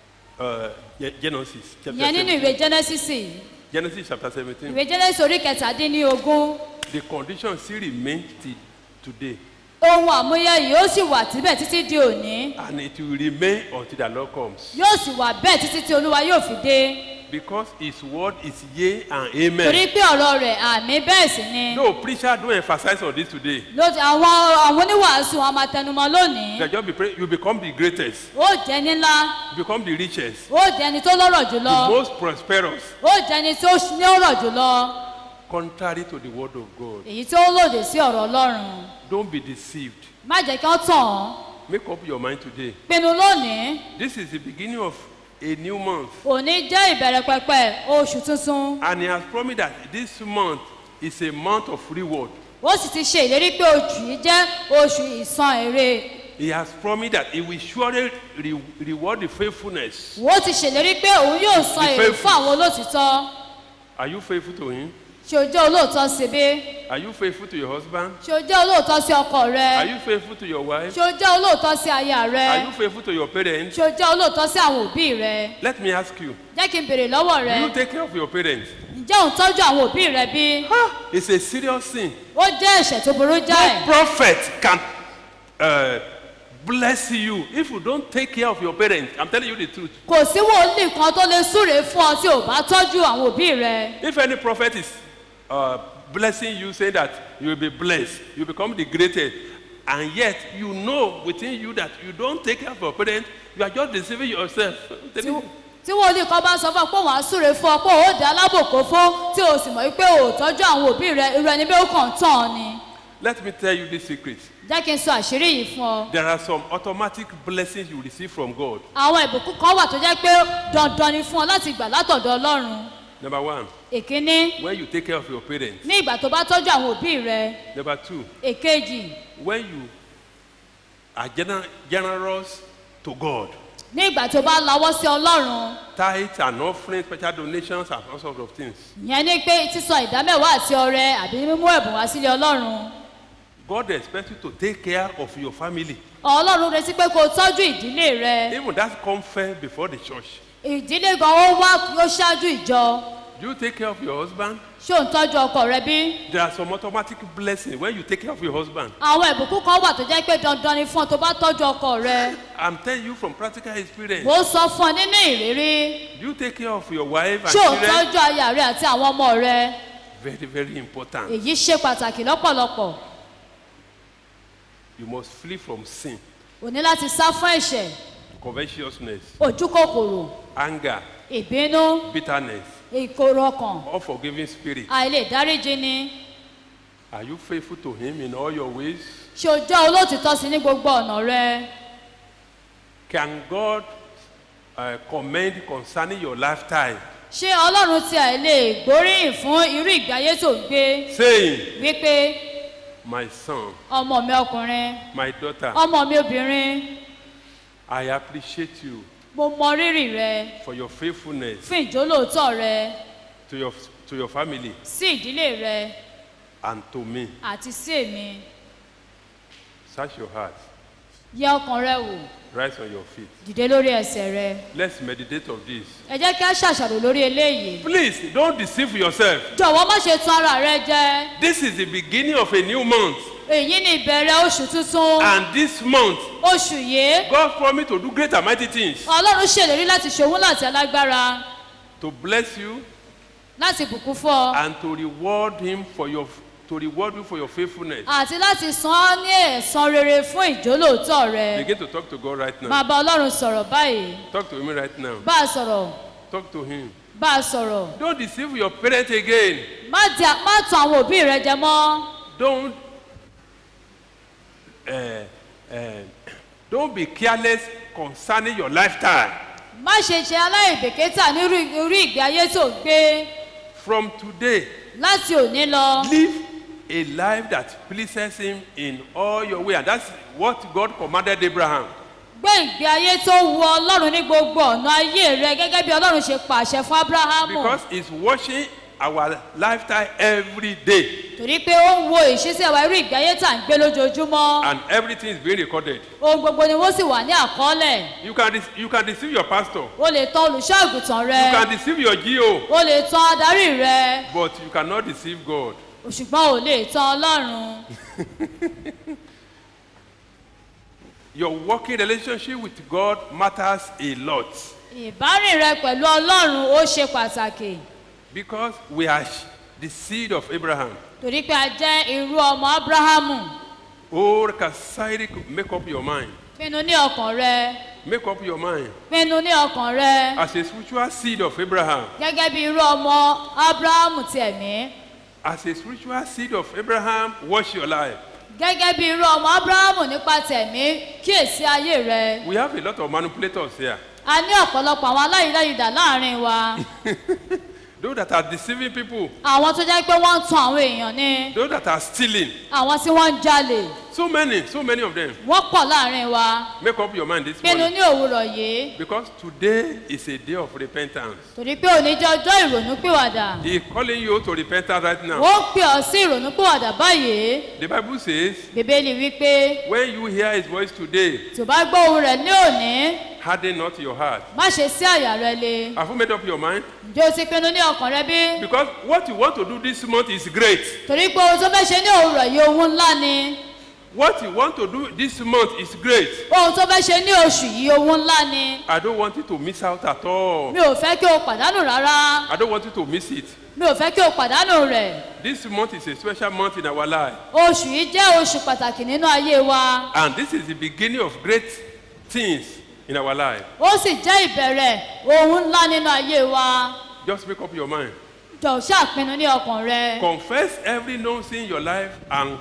uh, Ge- Genesis chapter ìyẹn nínú 17. ìwé genesis Genesis chapter 17. ìwé genesis orí kẹtàdínlógún The condition still remains till today, ohun àmúyẹ yìí ó sì wà síbẹ̀ títí di òní and it will remain until the Lord comes. yóò sì wà bẹ́ẹ̀ títí tí olúwa yóò fi dé Because His word is yea and torí amen. pé ọ̀rọ̀ rẹ̀ àmì bẹ́ẹ̀ sì ni No preacher don't emphasize on this today. lójú àwọn àwọn oníwàásù wọn máa tẹnumọ́ lónìí They just be pray, you become the greatest, ó jẹ́ ní ńlá you become the richest, ó jẹ́ ẹni tó lọ́rọ̀ jùlọ the most prosperous, ó jẹ́ ẹni tó ní ọ̀rọ̀ jùlọ contrary to the word of God. èyí tó lòdì sí ọ̀rọ̀ ọlọ́run Don't be deceived. má jẹ́ kí wọ́n tàn án Make up your mind today. pinnu lónìí This is the beginning of a new month. òní jẹ́ ìbẹ̀rẹ̀ pẹpẹ oṣù tuntun And he has promised that this month is a month of reward. ó sì ti ṣe ìlérí pé oṣù yìí jẹ́ oṣù ìsan èrè He has promised that he will surely re- reward the faithfulness. ó ti ṣèlérí pé òun yóò san Be èrè faithful. fún àwọn olóòtítọ́ Are you faithful to him? ṣe ojú olóòótọ́ sí bí Are you faithful to your husband? ṣé o jẹ́ olóòótọ́ sí ọkọ Are rẹ you faithful to your wife? ṣé o jẹ́ olóòótọ́ sí aya Are rẹ you faithful to your parents? ṣé o jẹ́ olóòótọ́ sí àwọn òbí rẹ Let me ask you. jẹ́ kí n béèrè lọ́wọ́ Do rẹ you take care of your parents? ǹjẹ́ ò ń tọ́jú àwọn òbí rẹ bí? It's a serious sin. ó jẹ́ ẹ̀ṣẹ̀ tó burú jáì No prophet can uh, bless you if you don't take care of your parents. I'm telling you the truth. kò sí wòlíì kan tó lè súre fún ọ tí ò bá tọ́jú àwọn òbí rẹ If any prophet is uh, blessing you, saying that you will be blessed, you become the greatest, and yet you know within you that you don't take care of your parents, you are just deceiving yourself. I'm telling you. tí wòlíì kan bá sọ fún ọ pé òun á súre fún ọ pé òun ó dá alábòkó fún tí o sì mọ̀ wípé o ò tọ́jú àwọn òbí rẹ irú ẹni bí ó kàn tán ọ ni Let me tell you this secret. jẹ́ kí n sọ àṣírí yìí fún ọ. There are some automatic blessings you receive from God. àwọn ìbùkún kan wà tó jẹ́ pé dandan ni fún ọ láti gbà látọ̀dọ̀ ọlọ́run Number one, èkíní when you take care of your parents. ní ìgbà tó bá tọ́jú àwọn òbí rẹ Number two, èkejì when you are gener- generous to God. ní ìgbà tó bá lawọ́ sí ọlọ́run Tithes and offerings, special donations, and all sorts of things. ìyẹn ni pé sísọ ìdámẹ́wàá àti ọrẹ àbí mímú ẹ̀bùn wá sílé ọlọ́run God expects you to take care of your family. ọlọ́run retí pé kó o tọ́jú ìdílé rẹ Even that comes first before the church. ìdílé gan ó wá ó ṣáájú ìjọ Do you take care of your husband? ṣé ò ń tọ́jú ọkọ rẹ bí There are some automatic blessings when you take care of your husband. àwọn ìbùkún kan wà tó jẹ́ pé dandan ni fún ọ tó bá tọ́jú ọkọ rẹ I'm telling you from practical experience. mo sọ fún ọ nínú ìrírí Do you take care of your wife and ṣé ò ń children? tọ́jú aya rẹ àti àwọn ọmọ rẹ Very, very important. èyí ṣe pàtàkì lọ́pọ̀lọpọ̀ You must flee from sin, o ní láti sá fún ẹ̀ṣẹ̀ covetousness, ojú kòkòrò anger, ìbínú bitterness, ìkorò ọkàn unforgiving spirit. àìlè dáríjì ni Are you faithful to Him in all your ways? ṣé o jẹ́ olóòtítọ́ sí ní gbogbo ọ̀nà rẹ Can God uh, commend concerning your lifetime, ṣé ọlọ́run ti àìlè gbóríyìn fún irú ìgbé ayé tó ń gbé saying, wípé My son, ọmọ mi ọkùnrin my daughter, ọmọ mi obìnrin I appreciate you mo mọ rírì rẹ for your faithfulness fún ìjólóòtọ́ rẹ to your, to your family sí ìdílé rẹ and to me. àti sí èmi Search your heart. yẹ ọkàn rẹ wò Rise on your feet. dìde lórí ẹsẹ̀ rẹ Let's meditate on this. ẹ jẹ́ kí a ṣàṣàrò lórí eléyìí Please don't deceive yourself. jọ̀wọ́ má ṣe tún ara rẹ jẹ This is the beginning of a new month. èyí ni ìbẹ̀rẹ̀ oṣù tuntun And this month, oṣù yìí God promised to do great and mighty things ọlọ́run ṣèlérí láti ṣòwò láti alágbára to bless you láti bùkún fún ọ and to reward him for your to reward you for your faithfulness. àti láti san ọ́ ní ẹ̀san rere fún ìjólóòtọ́ rẹ Begin to talk to God right now. máa bá ọlọ́run sọ̀rọ̀ báyìí Talk to him right now. bá a sọ̀rọ̀ Talk to him. bá a sọ̀rọ̀ Don't deceive your parents again. má di má tàn àwọn òbí rẹ jẹ mọ́ Don't uh, uh, don't be careless concerning your lifetime. má ṣe ṣe aláìbèkítà nírú irú ìgbé ayé tó ń gbé From today, láti òní lọ live a life that pleases him in all your way. And that's what God commanded Abraham. gbé ìgbé ayé tó wu ọlọ́run ní gbogbo ọ̀nà ayé rẹ gẹ́gẹ́ bí ọlọ́run ṣe pàṣẹ fún abrahamu Because he's watching our lifetime every day. torí pé ó ń wo ìṣísẹ̀ wa irú ìgbé ayé tà ń gbé lójoojúmọ́ And everything is being recorded. ohun gbogbo ni wọ́n sì wà ní àkọọ́lẹ̀ You can, dec- you can deceive your pastor. o lè tan olùṣọ́ àgùntàn rẹ You can deceive your GO. o lè tan adarí rẹ But you cannot deceive God. ṣùgbọ́n ò lè tan ọlọ́run Your working relationship with God matters a lot. ìbárìn rẹ pẹ̀lú ọlọ́run ó ṣe pàtàkì Because we are sh- the seed of Abraham. torí pé a jẹ́ irú ọmọ abrahamu Oh, Kasairi, make up your mind. pinnu ní ọkàn rẹ Make up your mind. pinnu ní ọkàn rẹ As a spiritual seed of Abraham, gẹ́gẹ́ bí irú ọmọ abrahamu ti ẹ̀mí as a spiritual seed of Abraham, watch your life. gẹ́gẹ́ bí irú ọmọ abrahamu nípa tẹ̀mí kíyèsí ayé rẹ We have a lot of manipulators here. a ní ọ̀pọ̀lọpọ̀ àwọn aláìláyìdá láàrin wa Those that are deceiving people, àwọn tó jẹ́ pé wọ́n ń tan àwọn èèyàn ni those that are stealing, àwọn tí wọ́n ń jalè So many, so many of them. wọ́n pọ̀ láàrin wa Make up your mind this pinnu morning. ní òwúrọ̀ yìí Because today is a day of repentance. torí pé òní jẹ́ ọjọ́ ìrònúpìwàdà He is calling you to repentance right now. ó ń pè ọ́ sí ìrònúpìwàdà báyìí The Bible says, bíbélì wípé when you hear his voice today, tó bá gbọ́ ohun rẹ̀ ní òní harden not your heart. má ṣe sí àyà rẹ le Have you made up your mind? ǹjẹ́ o ti pinnu ní ọkàn rẹ bí Because what you want to do this month is great. torí pé ohun tó fẹ́ ṣe ní òwúrọ̀ yìí ohun ńlá ni What you want to do this month is great. ohun tó fẹ́ ṣe ní oṣù yìí ohun ńlá ni I don't want you to miss out at all. mi ò fẹ́ kí o pàdánù rárá I don't want you to miss it. mi ò fẹ́ kí o pàdánù rẹ̀ This month is a special month in our life. oṣù yìí jẹ́ oṣù pàtàkì nínú ayé wa And this is the beginning of great things in our life. ó sì jẹ́ ìbẹ̀rẹ̀ ohun ńlá nínú ayé wa Just make up your mind. jọ̀ọ́ ṣàpinnu ní ọkàn rẹ Confess every known sin in your life and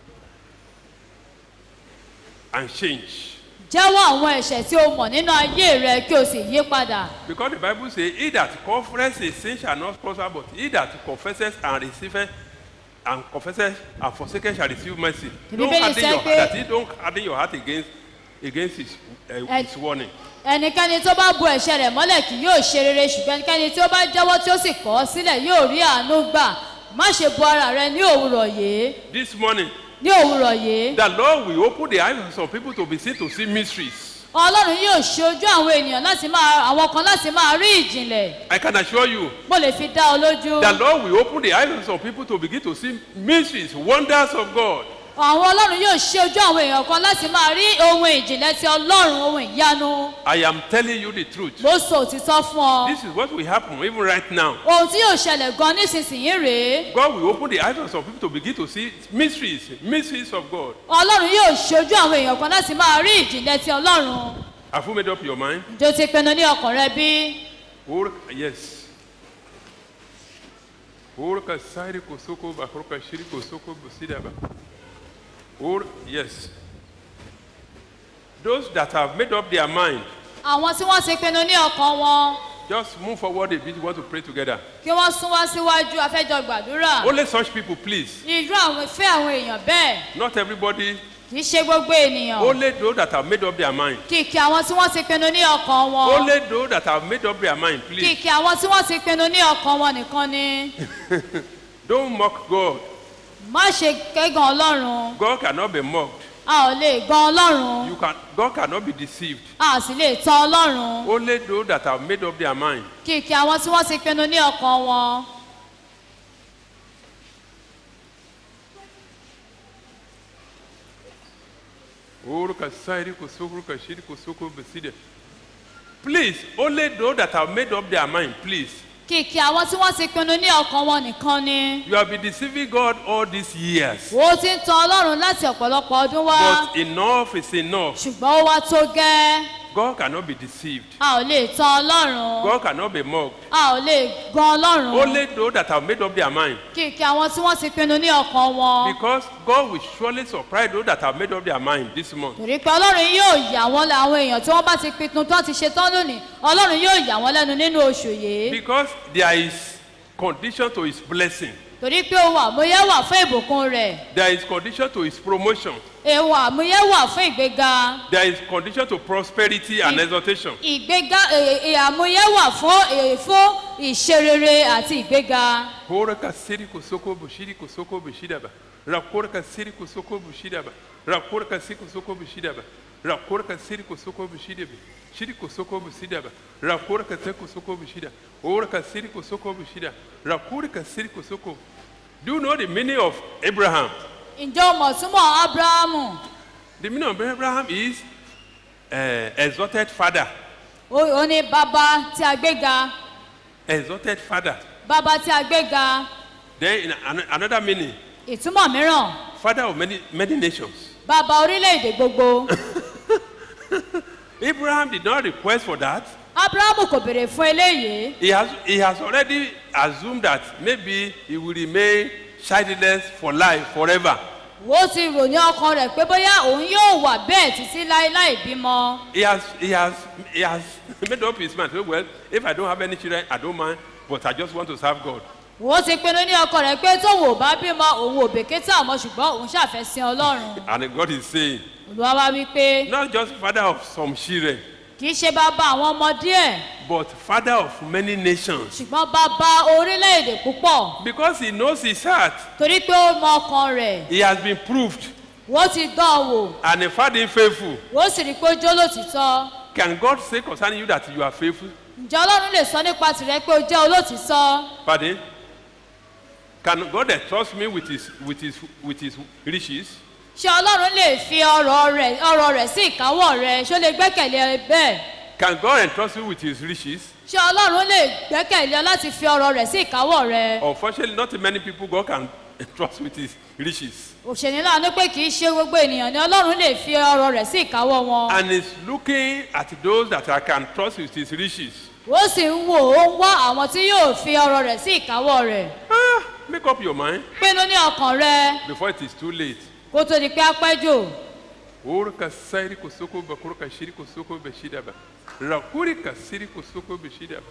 and change. jẹ́wọ́ àwọn ẹ̀ṣẹ̀ tí o mọ̀ nínú ayé rẹ kí o sì yí padà Because the Bible says, He that confesses his sin shall not prosper, but he that confesses and receiveth and confesses and forsaketh shall receive mercy. The Don't Bible harden says your pé- heart. That he don't harden your heart against against his, uh, And- his warning. ẹnikẹ́ni tó bá bu ẹ̀ṣẹ̀ rẹ̀ mọ́lẹ̀ kì yóò ṣe rere ṣùgbọ́n ẹnikẹ́ni tí ó bá jẹ́wọ́ tí ó sì kọ̀ ọ́ sílẹ̀ yóò rí àánú gbà má ṣe bu ara rẹ ní òwúrọ̀ yìí This morning, ní òwúrọ̀ yìí the Lord will open the eyes of some people to be seen to see mysteries. ọlọ́run yóò ṣe ojú àwọn ènìyàn láti máa àwọn kan láti máa rí ìjìnlẹ̀ I can assure you, mo lè fi dá ọ lójú the Lord will open the eyes of some people to begin to see mysteries, wonders of God. àwọn ọlọ́run yóò ṣe ojú àwọn èèyàn kan láti máa rí ohun ìjìnlẹ̀ ti ọlọ́run ohun ìyanu I am telling you the truth. mo sọ òtítọ́ fún ọ This is what will happen even right now. ohun tí yóò ṣẹlẹ̀ gan nísinsìnyí rèé God will open the eyes of some people to begin to see mysteries, mysteries of God. ọlọ́run yóò ṣe ojú àwọn èèyàn kan láti máa rí ìjìnlẹ̀ ti ọlọ́run Have you made up your mind? ǹjẹ́ o ti pinnu ní ọkàn rẹ bí Or yes. Or kasairi kosoko bakroka shiri kosoko busidaba. Or yes. Those that have made up their mind, àwọn tí wọ́n ti pinnu ní ọkàn wọn just move forward a bit. We want to pray together. kí wọ́n sún wá síwájú afẹ́jọ gbàdúrà Only such people, please. irú àwọn fẹ́ àwọn èèyàn bẹ́ẹ̀ Not everybody. kì í ṣe gbogbo ènìyàn Only those that have made up their mind. kìkì àwọn tí wọ́n ti pinnu ní ọkàn wọn Only those that have made up their mind, please. kìkì àwọn tí wọ́n ti pinnu ní ọkàn wọn nìkan ni Don't mock God. má ṣe kẹ́gàn ọlọ́run God cannot be mocked. a ò lè gan ọlọ́run You can. God cannot be deceived. a sì lè tan ọlọ́run Only those that have made up their mind. kìkì àwọn tí wọ́n ti pinnu ní ọkàn wọn Uruka sairi kusuku ruka shiri kusuku beside. Please, only those that have made up their mind, please. kìkì àwọn tí wọ́n ti pinnu ní ọkàn wọn nìkan ni You have been deceiving God all these years. ó ti ń tan ọlọ́run láti ọ̀pọ̀lọpọ̀ ọdún wá But enough is enough. ṣùgbọ́n ó wá tó gẹ́ God cannot be deceived. a ò lè tan ọlọ́run God cannot be mocked. a ò lè gan ọlọ́run Only those that have made up their mind. kìkì àwọn tí wọ́n ti pinnu ní ọkàn wọn Because God will surely surprise those that have made up their mind this month. torí pé ọlọ́run yóò yà wọ́n lẹ́ àwọn èèyàn tí wọ́n bá ti pinnu tó ti ṣe tán lónìí ọlọ́run yóò yà wọ́n lẹ́nu nínú oṣù yìí Because there is condition to his blessing. torí pé ohun àmúyẹ wà fún ìbùkún rẹ̀ There is condition to his promotion. ohun àmúyẹ wà fún ìgbéga There is condition to prosperity and exaltation. ìgbéga è- è- àmúyẹ wà fún è- fún ìṣerere àti ìgbéga Hora kasiri kusoko bushiri kusoko bushidaba. Rakora kasiri kusoko bushidaba. Rakora kasiri kusoko bushidaba. Rakora kasiri kusoko bushidaba. Shiri kusoko bushidaba. Rakora kasiri kusoko bushida. Hora kasiri kusoko bushida. Rakora kasiri kusoko. Do you know the meaning of Abraham? ǹjẹ́ o mọ̀ túmọ̀ abrahamu The meaning of Abraham is uh, exalted father. ó ó ní bàbá tí a gbéga Exalted father. bàbá tí a gbéga Then in an- another meaning, ìtumọ̀ mìíràn father of many, many nations. bàbá orílẹ̀-èdè gbogbo Abraham did not request for that. abrahamu kò béèrè fún eléyìí He has, he has already assumed that maybe he will remain childless for life, forever. ó ti rò ní ọkàn rẹ̀ pé bóyá òun yóò wà bẹ́ẹ̀ títí láéláé bímọ He has, he has, he has made up his mind. Well, if I don't have any children, I don't mind, but I just want to serve God. òun ti pinnu ní ọkọ rẹ̀ pé tóun ò bá bímọ òun ò bèkítà mọ́ ṣùgbọ́n òun ṣàfẹ́ sin ọlọ́run And God is saying, olúwa wá wí pé not just father of some children, kì í ṣe bàbá àwọn ọmọ díẹ̀ but father of many nations. ṣùgbọ́n bàbá orílẹ̀-èdè púpọ̀ Because he knows his heart. torí pé ó mọ ọkàn rẹ̀ He has been proved. wọ́n ti dán an wò And he found him faithful. wọ́n sì rí i pé ó jó lòtítọ́ Can God say concerning you that you are faithful? ǹjẹ́ ọlọ́run lè sọ nípa tìrẹ pé ó jẹ́ olótìtọ́ Pardon? Can God entrust me with his, with his, with his riches? ṣé ọlọ́run lè fi ọrọ̀ rẹ̀ ọrọ̀ rẹ̀ sí ìkáwọ́ rẹ̀ ṣó lè gbẹ́kẹ̀lé ẹ bẹ́ẹ̀ Can God entrust you with his riches? ṣé ọlọ́run lè gbẹ́kẹ̀lé ọ láti fi ọrọ̀ rẹ̀ sí ìkáwọ́ rẹ̀ Unfortunately, not many people God can entrust with his riches. òṣèlú láàánú pé kì í ṣe gbogbo ènìyàn ni ọlọ́run lè fi ọrọ̀ rẹ̀ sí ìkáwọ́ wọn And he's looking at those that I can trust with his riches. ó sì ń wò ó ń wá àwọn tí yóò fi ọrọ̀ rẹ̀ sí ìkáwọ́ rẹ̀ Ah, make up your mind pinnu ní ọkàn rẹ before it is too late. kó tó di pé á pẹ́ jù Urka sairi kusoko bakuruka shiri kusoko beshidaba. Rakurika siri kusoko beshidaba.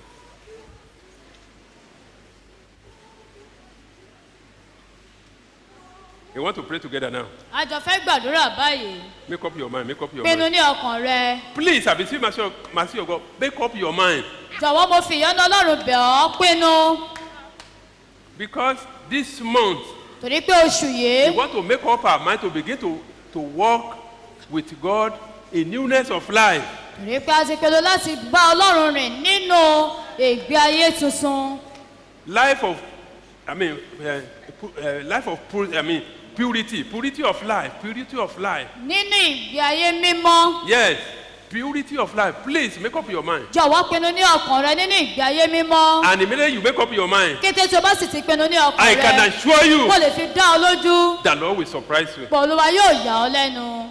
You want to pray together now? a jọ fẹ́ gbàdúrà báyìí Make up your mind. Make up your pinnu mind. ní ọkàn rẹ Please, I beseech mercy of, mercy of God. Make up your mind. jọ̀wọ́ mo fi ìyọ́nú ọlọ́run bẹ̀ ọ́ pinnu Because this month, torí pé oṣù we yìí want to make up our mind to begin to, to walk with God in newness of life. torí pé a ti pinnu láti bá ọlọ́run rìn nínú ìgbé ayé tuntun Life of, I mean, uh, pu- uh, life of, pu- I mean, purity, purity of life, purity of life. nínú ìgbé ayé mímọ́ Yes, purity of life. Please make up your mind. jọ̀wọ́ pinnu ní ọkàn rẹ nínú ìgbé ayé mímọ́ And immediately you make up your mind, kété tí o bá sì ti pinnu ní I ọkàn can rẹ assure you mo lè fi dá ọ lójú the Lord will surprise you. pọ̀ olúwa yóò yà ọ́ lẹ́nu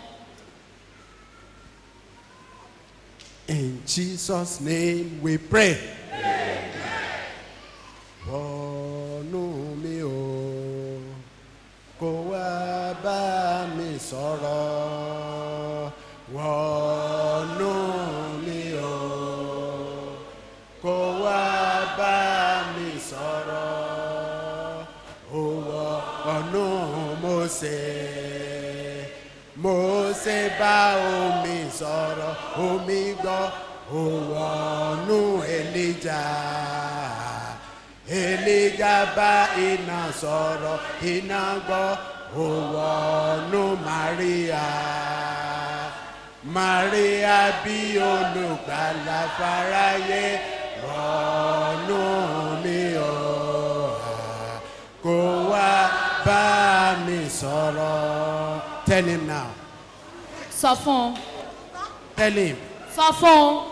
In Jesus' name we pray. Wọnú mi o, kó wá bá mi sọ̀rọ̀. Wọnú mi o, kó wá bá mi sọ̀rọ̀. Ó wọnú Mósè. Mósè bá omi sọ̀rọ̀ omi gbọ́ ó wọnú Èlíjà Èlíjà bá iná sọ̀rọ̀ iná gbọ́ ó wọnú Màríà Màríà bí olùgbàlà fáráyé wọnú mi o kó wá bá mi sọ̀rọ̀. Tell him now. sọ fún un Tell him. sọ fún un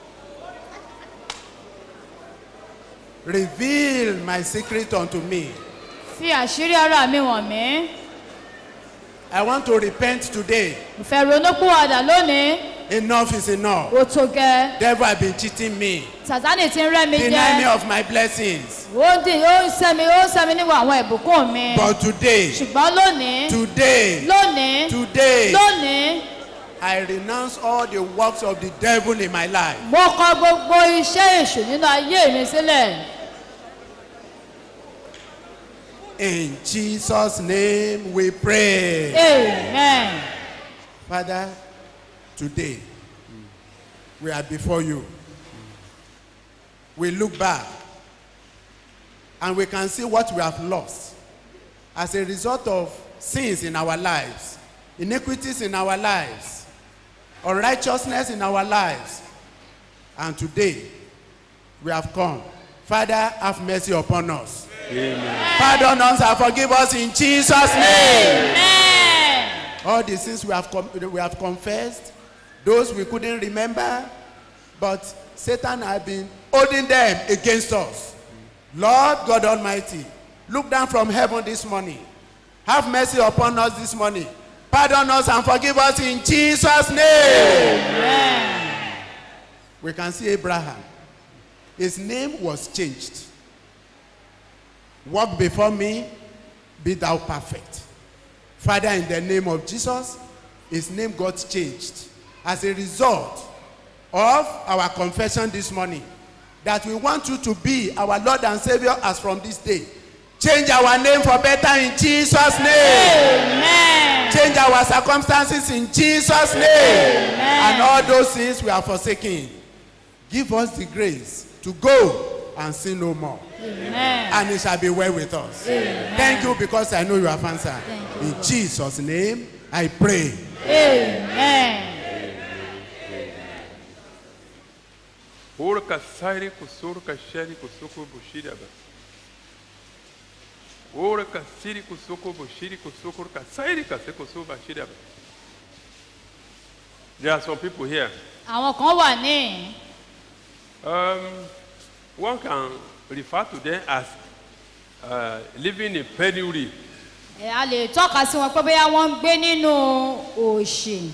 Reveal my secret unto me. fi àṣírí ara mi wọ̀n mí I want to repent today. mo fẹ́ ronúpìwàdà lónìí Enough is enough. ó tó gẹ́ Devil have been cheating me. sàtánì ti ń rẹ́ mi Deny me jẹ́ of my blessings. ó ń dì ó ń sẹ́mi ó ń sẹ́mi níwọ̀ àwọn ìbùkún mi But today, ṣùgbọ́n lónìí today, lónìí today, lónìí I renounce all the works of the devil in my life. mo kọ gbogbo iṣẹ́ èṣù nínú ayé mi sílẹ̀ In Jesus' name we pray. amen Father, today we are before you. We look back and we can see what we have lost as a result of sins in our lives, iniquities in our lives, unrighteousness in our lives. And today we have come. Father, have mercy upon us. Pardon us and forgive us in Jesus' name. amen All the sins we have, com- we have confessed, those we couldn't remember, but Satan has been holding them against us. Lord God Almighty, look down from heaven this morning. Have mercy upon us this morning. Pardon us and forgive us in Jesus' name. We can see Abraham. His name was changed. Walk before me, be thou perfect. Father, in the name of Jesus, his name got changed as a result of our confession this morning. that we want you to be our Lord and Savior as from this day. Change our name for better in Jesus' name. Amen. Change our circumstances in Jesus' name. And all those things we are forsaking. Give us the grace to go and sin no more. Amen. And it shall be well with us. Thank you because I know you have answered. Thank you, In Jesus' name, I pray. Amen. Orca sairi kusurka sheri kusuko bushiraba. Orca siri kusuko bushiri kusuko ka sairi kaseko suba shiraba. There are some people here. àwọn kan wà ní Um, one can refer to them as uh, living in penury. ẹ̀, a lè tọ́ka sí wọn pé bóyá wọ́n ń gbé nínú òṣì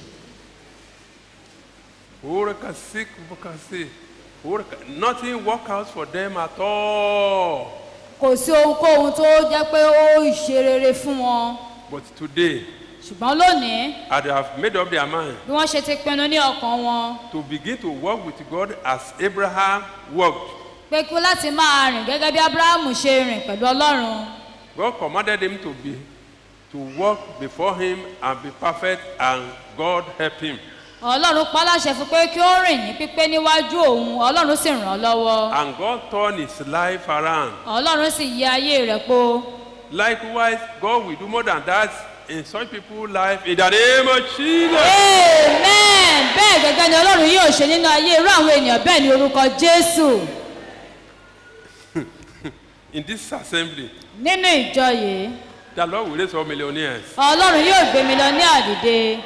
Orca sick bukasi. Orca nothing work out for them at all. kò sí ohunkóhun tó jẹ́ pé ó ṣe rere fún wọn But today, ṣùgbọ́n lónìí as they have made up their mind bí wọ́n ṣe ti pinnu ní ọkàn wọn to begin to walk with God as Abraham walked. pé kí láti máa rìn gẹ́gẹ́ bí abrahamu ṣe rìn pẹ̀lú ọlọ́run God commanded him to be to walk before him and be perfect and God helped him. ọlọ́run pa á láṣẹ fún pé kí ó rìn ní pípé níwájú òun ọlọ́run sì ràn án lọ́wọ́ And God turned his life around. ọlọ́run sì yí ayé rẹ̀ po Likewise, God will do more than that in such people's life in the name of Jesus. amen bẹ́ẹ̀ gẹ́gẹ́ ni ọlọ́run yóò ṣe nínú ayé irú àwọn ènìyàn bẹ́ẹ̀ ní orúkọ jésù In this assembly, nínú ìjọ yìí the Lord will raise up millionaires. ọlọ́run yóò gbé mi lọ ní àdìde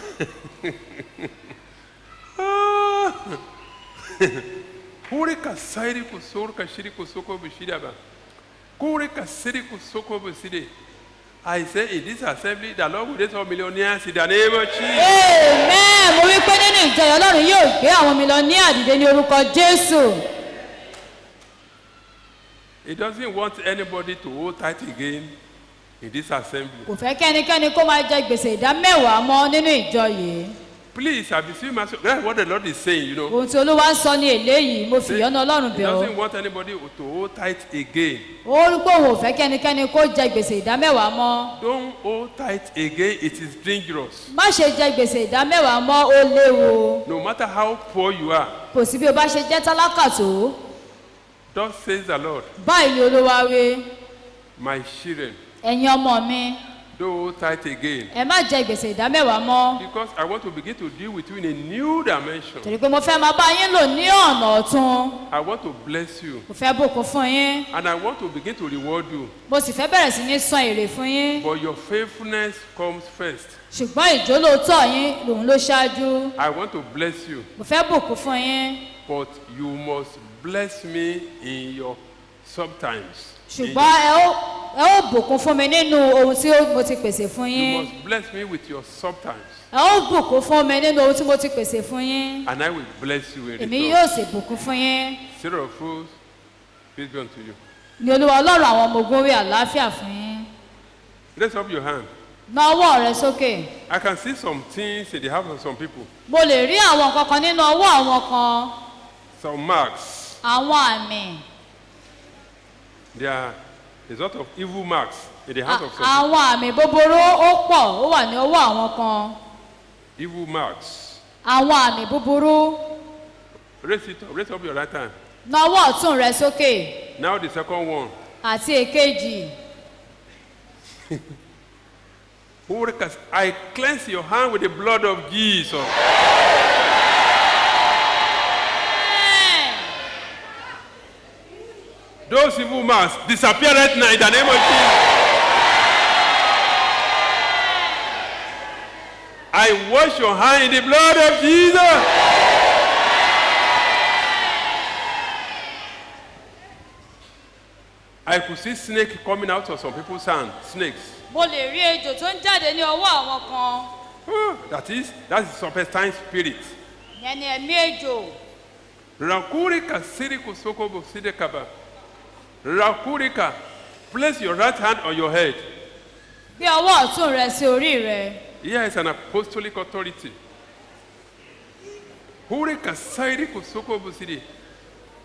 Kure ka sairi kusur ka shiri kusoko bushidaba. Kure ka siri kusoko buside. I say in this assembly, the Lord will raise up millionaires in the name of Jesus. amen mo wí pé nínú ìjọ yìí ọlọ́run yóò gbé àwọn mi lọ ní àdìde ní orúkọ jésù He doesn't want anybody to hold tight again in this assembly. kò fẹ́ kẹ́nikẹ́ni kó máa jẹ gbèsè ìdá mẹ́wàá mọ́ nínú ìjọ yìí Please, I beseech myself. That's what the Lord is saying, you know. ohun tí olúwa ń sọ ní eléyìí mo fìyọ́nà ọlọ́run He bẹ̀ ọ́ doesn't want anybody to hold tight again. ó rí pé òun ò fẹ́ kẹ́nikẹ́ni kó jẹ gbèsè ìdá mẹ́wàá mọ́ Don't hold tight again. It is dangerous. má ṣe jẹ gbèsè ìdá mẹ́wàá mọ́ ó léwu No matter how poor you are, kò sí bí o bá ṣe jẹ́ tálákà tó thus says the Lord, báyìí ni olúwa wí my children, ẹ̀yin ọmọ mi don't hold tight again. ẹ má jẹ gbèsè ìdá mẹ́wàá mọ́ Because I want to begin to deal with you in a new dimension. torí pé mo fẹ́ máa bá yín lò ní ọ̀nà ọ̀tun I want to bless you. mo fẹ́ bùkún fún yín And I want to begin to reward you. mo sì fẹ́ bẹ̀rẹ̀ sí ní san èrè fún yín But your faithfulness comes first. ṣùgbọ́n ìjólóòtọ́ yín lòun ló ṣáájú I want to bless you. mo fẹ́ bùkún fún yín But you must bless me in your sometimes. In ṣùgbọ́n ẹ ó ẹ ó bùkún fún mi nínú ohun tí ó- mo ti pèsè fún You yín must bless me with your sometimes. ẹ ó bùkún fún mi nínú ohun tí mo ti pèsè fún yín And I will bless you in èmi return. yóò sì bùkún fún yín Sarah of fools, peace be unto you. ní olúwa ọlọ́run àwọn ọmọ ogun wí àlàáfíà fún yín Raise up your hand. na ọwọ́ rẹ sókè I can see some things in the house of some people. mo lè rí àwọn nǹkan kan nínú ọwọ́ àwọn kan Some marks. àwọn àmì There are a lot of evil marks in the a- house of some people. àwọn àmì búburú ó pọ̀ ó wà ní ọwọ́ àwọn kan Evil marks. àwọn àmì búburú Raise it up. Raise up your right hand. na ọwọ́ ọ̀tún rẹ sókè Now the second one. àti èkejì Hurricanes. I cleanse your hand with the blood of Jesus. Those evil marks disappear right now in the name of Jesus. I wash your hand in the blood of Jesus. I could see snake coming out of some people's hand. Snakes. mo lè rí ejò tó ń jáde ní ọwọ́ àwọn kan Ah, that is, that's the serpentine spirit. ìyẹn ni ẹ̀mí ejò Rakurika siriku sokobo sidekaba. Rakurika, place your right hand on your head. gbé ọwọ́ ọ̀tún rẹ sí orí rẹ Here is an apostolic authority. Hurika siriku sokobo sidi.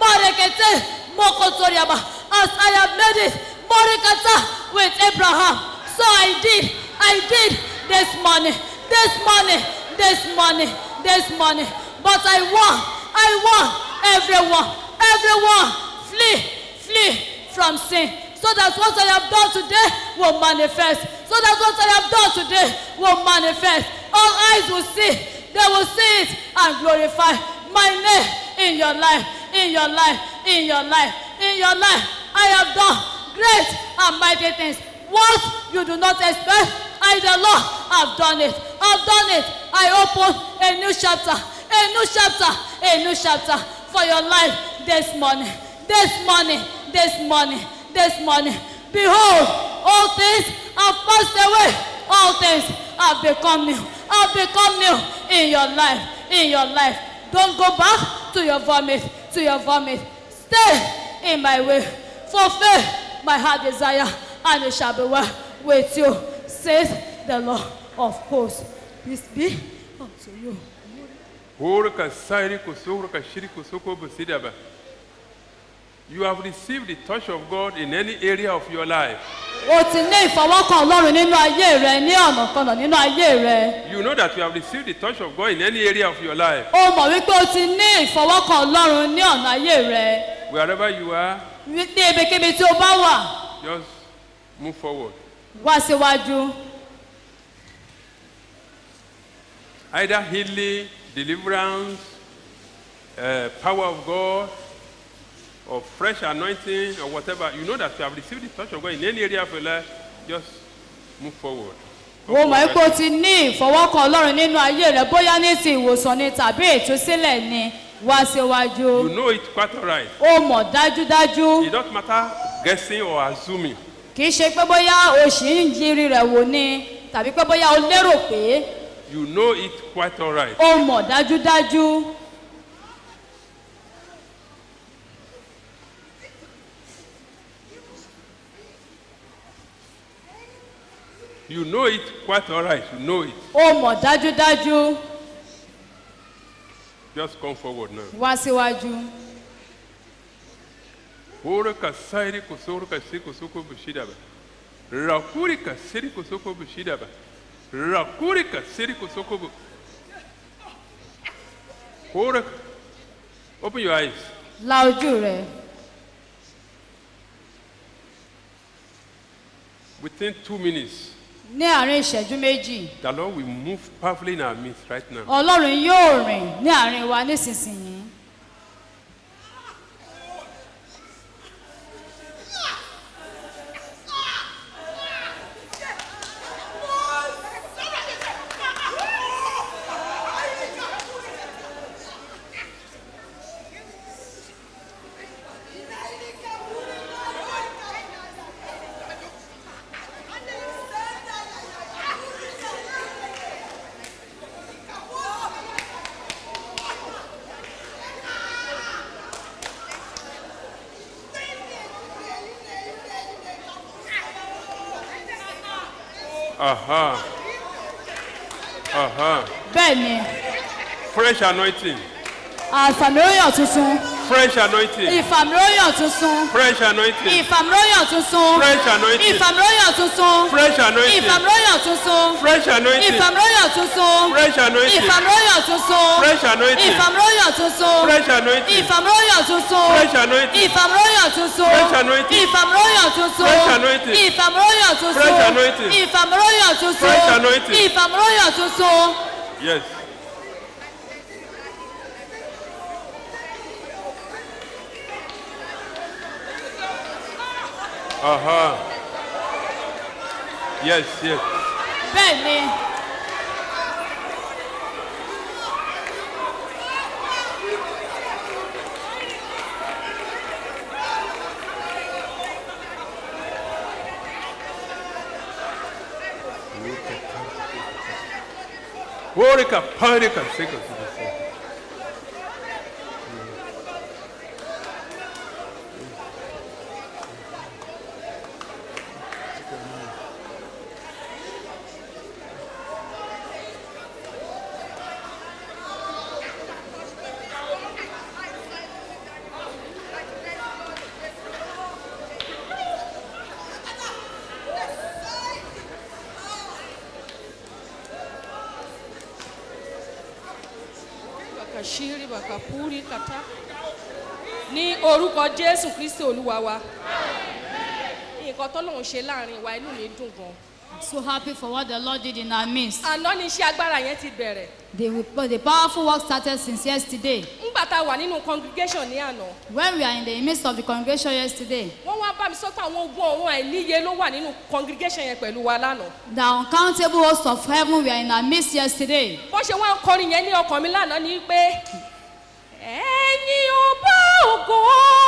Morekete, Mokotoriaba. As I have made it, Morekata with Abraham. So I did, I did this morning, this morning, this morning, this morning. But I won, I won. Everyone, everyone, flee, flee from sin. So that what I have done today will manifest. So that what I have done today will manifest. All eyes will see, they will see it and glorify my name in your life, in your life, in your life, in your life. I have done great and mighty things. What you do not expect, I, the Lord, have done it. I've done it. I open a new chapter, a new chapter, a new chapter for your life this morning, this morning, this morning, this morning. Behold, all things have passed away. All things have become new. Have become new in your life. In your life. Don't go back to your vomit. To your vomit. Stay in my way. Fulfill my heart desire, and it shall be well with you, says the Lord of hosts. Peace be unto you. Horka sairi kusohorka shiri kusoko busidaba. You have received the touch of God in any area of your life. O ti ní ìfọwọ́kàn Ọlọ́run nínú ayé rẹ ní ọ̀nà kanà nínú ayé rẹ. You know that you have received the touch of God in any area of your life. O mọ̀ wípé o ti ní ìfọwọ́kàn Ọlọ́run ní ọ̀nà ayé rẹ. Wherever you are, Ní ibikíbi tí o bá wà, just move forward. wá síwájú. Either healing, deliverance, uh, power of God, or fresh anointing, or whatever. You know that you have received the touch of God in any area of your life. Just move forward. O mọ̀ wípé o ti ní ìfọwọ́kàn Ọlọ́run nínú ayé rẹ bóyá ní ti ìwòsàn ni tàbí ìtúsílẹ̀ ni wá síwájú. You know it quite all right. O mọ̀ dájúdájú. It doesn't matter guessing or assuming. Kì í ṣe pé bóyá o ṣì ń yiri rẹ̀ wò ni tàbí pé bóyá o lérò pé You know it quite all right. o mọ̀ dájúdájú. You know it quite all right. You know it. O mọ̀ dájúdájú. Just come forward now. Wá síwájú. Hora ka sairi kusoro ka si kusoko bushida ba. Rakuri ka siri kusoko bushida ba. Rakuri ka siri kusoko bu. Hora. Open your eyes. La ojú rẹ̀. Within two minutes, Ní àárín ìṣẹ́jú méjì, the Lord will move powerfully in our midst right now. Ọlọ́run yóò rìn ní àárín wa nísinsìnyí. Aha. Aha. Bẹ́ẹ̀ ni, Fresh anointing. àfàmìlóyàn tuntun, Fresh anointing. ìfàmìlóyàn tuntun, Fresh anointing. ìfàmìlóyàn tuntun, Fresh anointing. ìfàmìlóyàn tuntun, Fresh anointing. ìfàmìlóyàn tuntun, Fresh anointing. ìfàmìlóyàn tuntun, Fresh anointing. ìfàmìlóyàn tuntun, Fresh anointing. ìfàmìlóyàn tuntun, Fresh anointing. ìfàmìlóyàn tuntun, Fresh anointing. ìfàmìlóyàn tuntun, Fresh anointing. ìfàmìlóyàn tuntun, Fresh anointing. ìfàmìlóyàn tuntun, Fresh anointing. ìfàmìlóyàn tuntun, Fresh anointing. ìfàmìlóyàn tuntun. Yes. Aha. Yes, yes. bẹ́ẹ̀ ni Horika, parika, sika, sika, sika. kàṣírí bàkàpúrí kàtá ní orúkọ jésù kristi olúwa wa nǹkan tó lòun ṣe láàrin wa inú mi dùn gan I'm so happy for what the Lord did in our midst. àná ni iṣẹ́ agbára yẹn ti bẹ̀rẹ̀ The, the powerful work started since yesterday. ńgbà tá a wà nínú congregation ní àná When we are in the midst of the congregation yesterday, wọ́n wá bá mi sọ pé àwọn ogun ọ̀run àìníye ló wà nínú congregation yẹn pẹ̀lú wa lánàá the uncountable hosts of heaven were in our midst yesterday. bọ́n ṣe wọ́n kọrin yẹn ní ọkàn mi lánàá ni pé ẹ̀yin ọba ògo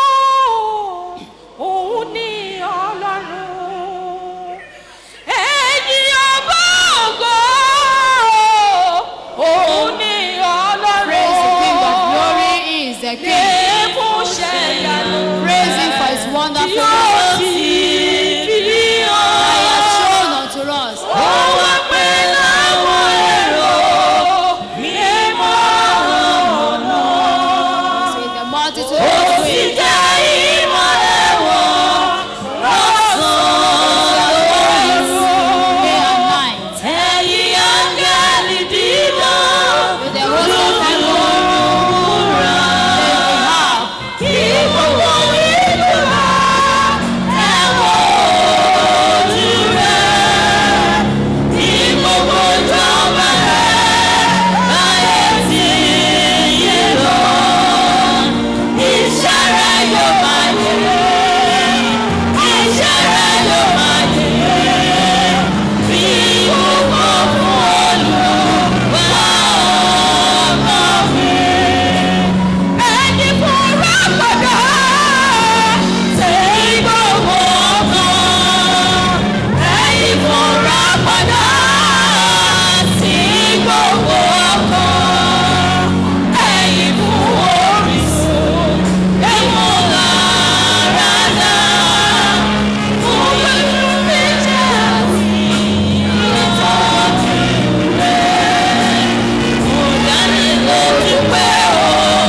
òun ni ọlọ́run ẹ̀yin ọba ògo òun ni Praise the King of ọlọ́run glory, He is the King. fún ṣẹ̀yànú Praise Him for His wonderful yóò works ti fi He hàn. has shown unto us. Ó wá pé láwọn èrò mímọ́ ọ̀nà. With the multitude Ó of sì ways, jẹ́ ìmọ̀lẹ̀ wọn lọ́sàn-án lóru. day and night. Ẹ̀yin áńgẹ́lì dídán With the host of heaven, múra. they have. Kí gbogbo ìlú wa ẹ̀wọ̀n ojú rẹ̀. Kí gbogbo ìjọba rẹ̀ láyé tí yé lọ. Iṣẹ́ rẹ̀ yóò máa yẹ. Iṣẹ́ rẹ̀ yóò máa yẹ. Bí gbogbo fún Olúwa ọmọ mi ẹni fúnra padà ṣe gbogbo ọkàn ẹni fúnra padà sí gbogbo ọkàn ẹni fún orísun ẹ̀wọ̀n lára dá fún pẹ̀lú méjì àti ìtọ́jú rẹ̀ mo dání lójú pé ó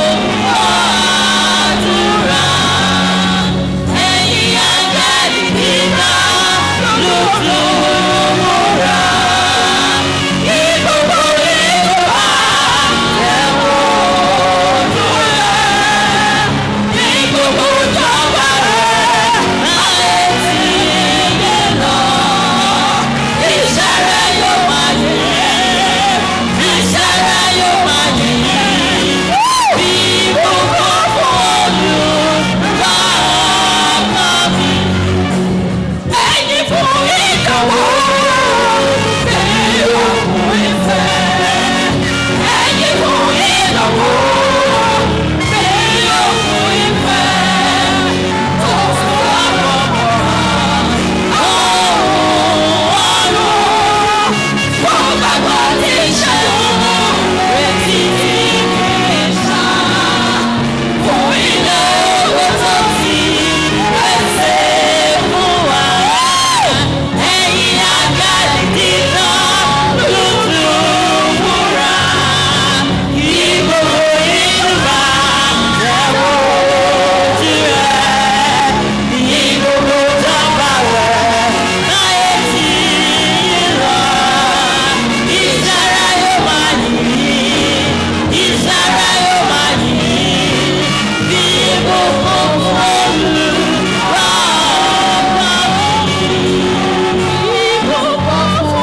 àdúrà ẹ̀yin àgbẹ̀dì kíkà lójú múra kí gbogbo ìlú bá ẹ̀wọ̀n ojú rẹ̀ kí gbogbo ìjọba rẹ̀ láyé tí yé lọ iṣẹ́ rẹ̀ yóò máa yẹ iṣẹ́ rẹ̀ yóò máa yẹ bí gbogbo fọ́ọ̀lù bá ọmọ mi. ẹ̀yin fún ìdánwò bẹ́ẹ̀ òkun ìfẹ́. ẹ̀yin fún ìdánwò bẹ́ẹ̀ òkun ìfẹ́. tó fún àwọn ọmọ ọ̀run wọ́n gbàgbọ́ ní ìṣẹ́gun retí ní ìṣá. Fún ilé owó tó ti pèsè fún wa. Ẹ̀yin àgbàdì dínà lùtù múra. Kí gbogbo ìlú bá tẹ̀wọ́ ojú rẹ̀. Kí gbogbo ìjọba rẹ̀ láyé tí lọ. Ìsára yóò máa yìn, ìsára yóò máa yìn, bí gbogbo Olúwa ọba mi. Bí gbogbo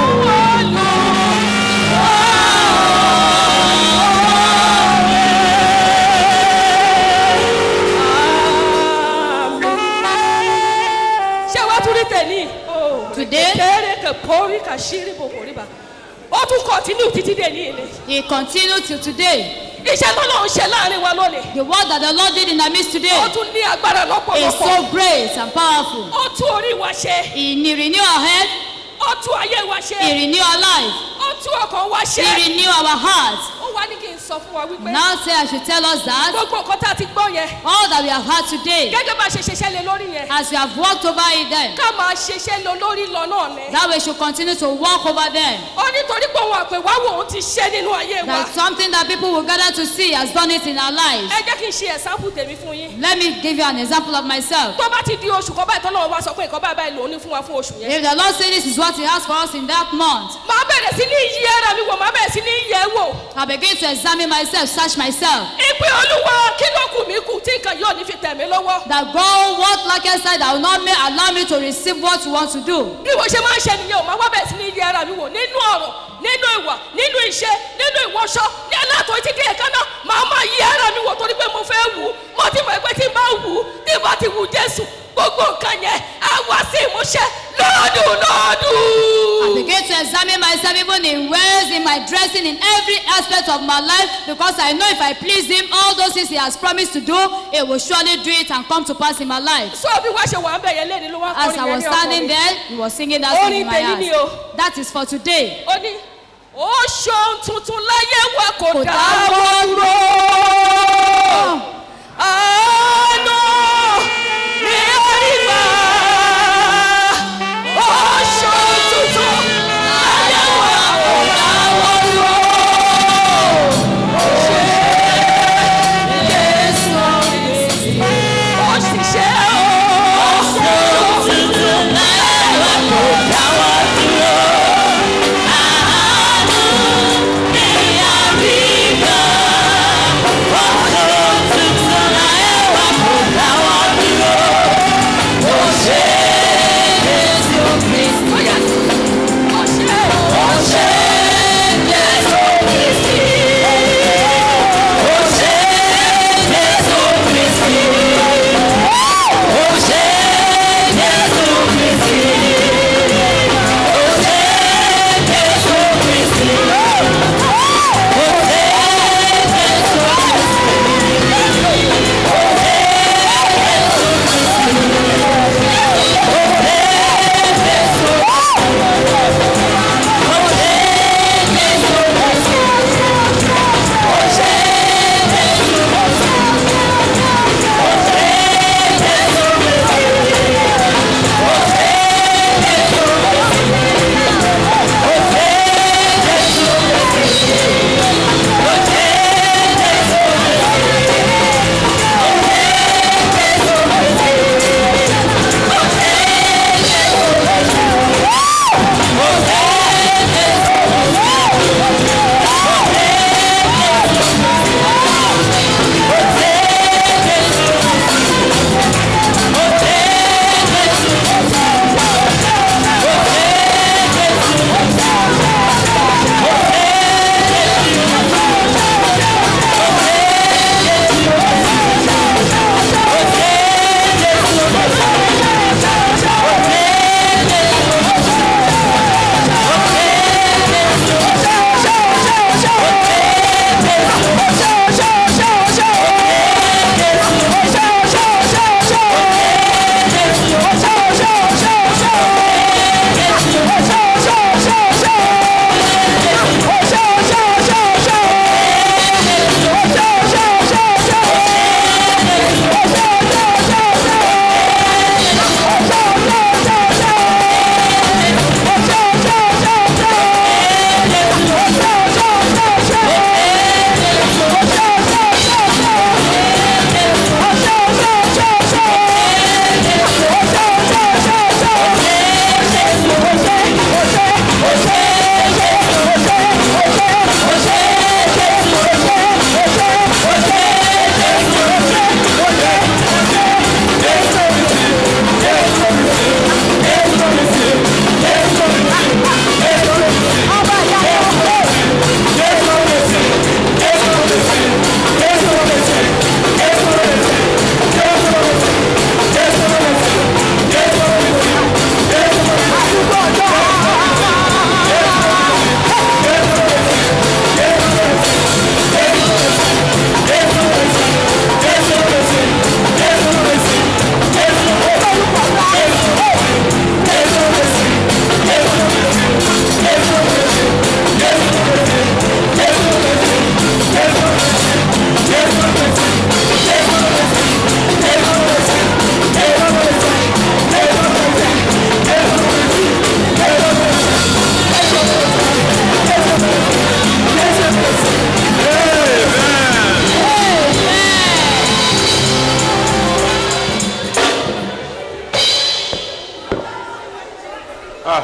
Olúwa. Ṣé wàá tún rí tẹ̀lé? Today, Kéré kẹ̀ pọ́rí kà ṣírí bò kò rí bá. Ó tún kọ̀tínú títí dé ní ilé. He continued till today. Iṣẹ́ tó lọ́n ṣe láàrin wa lónìí. The work that the Lord did in our midst today Ó tún ní agbára is lọ́pọ̀lọpọ̀. so great and powerful. Ó tún orí wa ṣe. He renew our head, Ó tún ayé wa He ṣe. renew our life, Ó tún ọkàn wa He ṣe. renew our hearts. Ó wá ní kí n sọ fún wa wípé Now say I should tell us that gbogbo nǹkan tá a ti gbọ́ yẹn. all that we have had today, Gẹ́gẹ́ bá a ṣe ṣiṣẹ́ lé lórí yẹn. as we have walked over it then, Ká máa ṣiṣẹ́ lé lórí lọ náà ni. that we should continue to walk over them. Ó nítorí pé òun àpèwá wò ó ti ṣe nínú ayé wa. That's something that people will gather to see has done it in our lives. Ẹ jẹ́ kí n ṣe ẹ̀sáǹpù tèmi fún yín. Let me give you an example of myself. Tó bá ti di oṣù kan báyìí tọ́lọ́run wá sọ pé nǹkan báyìí báyìí lòún ní fún wa fún oṣù yẹn. If the Lord say this is what He has for us in that month, Màá bẹ̀rẹ̀ sí ní yí ara mi wò, màá bẹ̀rẹ̀ sí ní yẹ̀ ẹ́ wò. I begin to examine examine myself, search myself. ìpè olúwa kí ló kù mí kù tí nǹkan yóò ní fi tẹ̀ mí lọ́wọ́. That God, what like I said, that will not may, allow me to receive what you want to do. bí mo ṣe máa ń ṣe nìyẹn o máa wá bẹ̀rẹ̀ sí ní yẹ ara mi wò nínú ọ̀rọ̀ nínú ìwà nínú iṣẹ́ nínú ìwọṣọ ní aláàtọ̀ títí dé ẹ̀ka náà màá máa yẹ ara mi wò torí pé mo fẹ́ wù ú mo ti mọ̀ pé tí n bá wù ú tí n bá ti wù jésù gbogbo nǹkan yẹn á wá sí ìmúṣẹ lọ́dún I lọ́dún. begin to examine myself even in ways, in my dressing, in every aspect of my life, because I know if I please Him, all those things He has promised to do, He will surely do it and come to pass in my life. sọ bí wàá ṣe wà ń bẹ̀ yẹn léde ló wá As I kọrin yẹn was ní standing ọkọ mi. there, He was singing that song in my Orin tèmi ni o. heart. That is for today. ó ní ó ṣohun tuntun láyé wa kò Kò dáwọ́ dáwọ́ dúró. àánú ní àríwá ó ṣohun tuntun láyé wa kò dáwọ́ dúró. ó ṣe Jésù ó sì ṣe ó ṣohun tuntun láyé wa kò dáwọ́ dúró.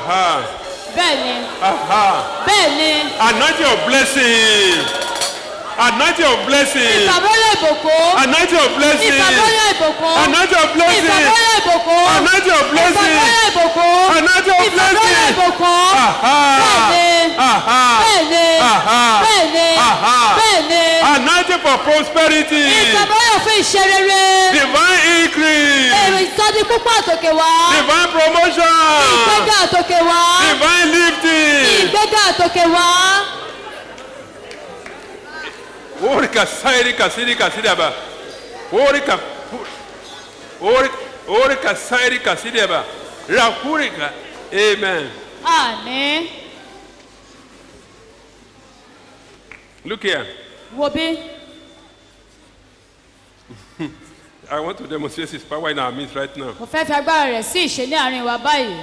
bẹ́ẹ̀ ni Aha. bẹ́ẹ̀ ni Anointing of blessing. Anointing of blessing. ìfàmọ́lẹ̀ ìbùkún Anointing of blessing. ìfàmọ́lẹ̀ ìbùkún Anointing of blessing. ìfàmọ́lẹ̀ ìbùkún Anointing of blessing. ìfàmọ́lẹ̀ ìbùkún Anointing of ìfàmọ́lẹ̀ blessing. ìbùkún Aha. bẹ́ẹ̀ni Aha. bẹ́ẹ̀ni Aha. bẹ́ẹ̀ni Aha. bẹ́ẹ̀ni Anointing for prosperity. ìfàmọ́lẹ̀ fún iṣẹ́ rere Divine increase. èrò ìsọdí púpọ̀ àtòkè wá Divine promotion. ìgbéga àtòkè wá Divine lifting. ìgbéga àtòkè wá Orika sairi kasiri kasiri aba. Orika Orika Orika sairi kasiri aba. Rakurika. Amen. àní Look here. wo bí I want to demonstrate his power in our midst right now. mo fẹ́ fi agbára rẹ̀ sí ìṣe ní àárín wa báyìí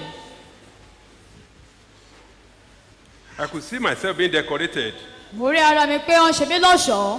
I could see myself being decorated. mo rí ara mi pé wọ́n ṣe mí lọ́ṣọ̀ọ́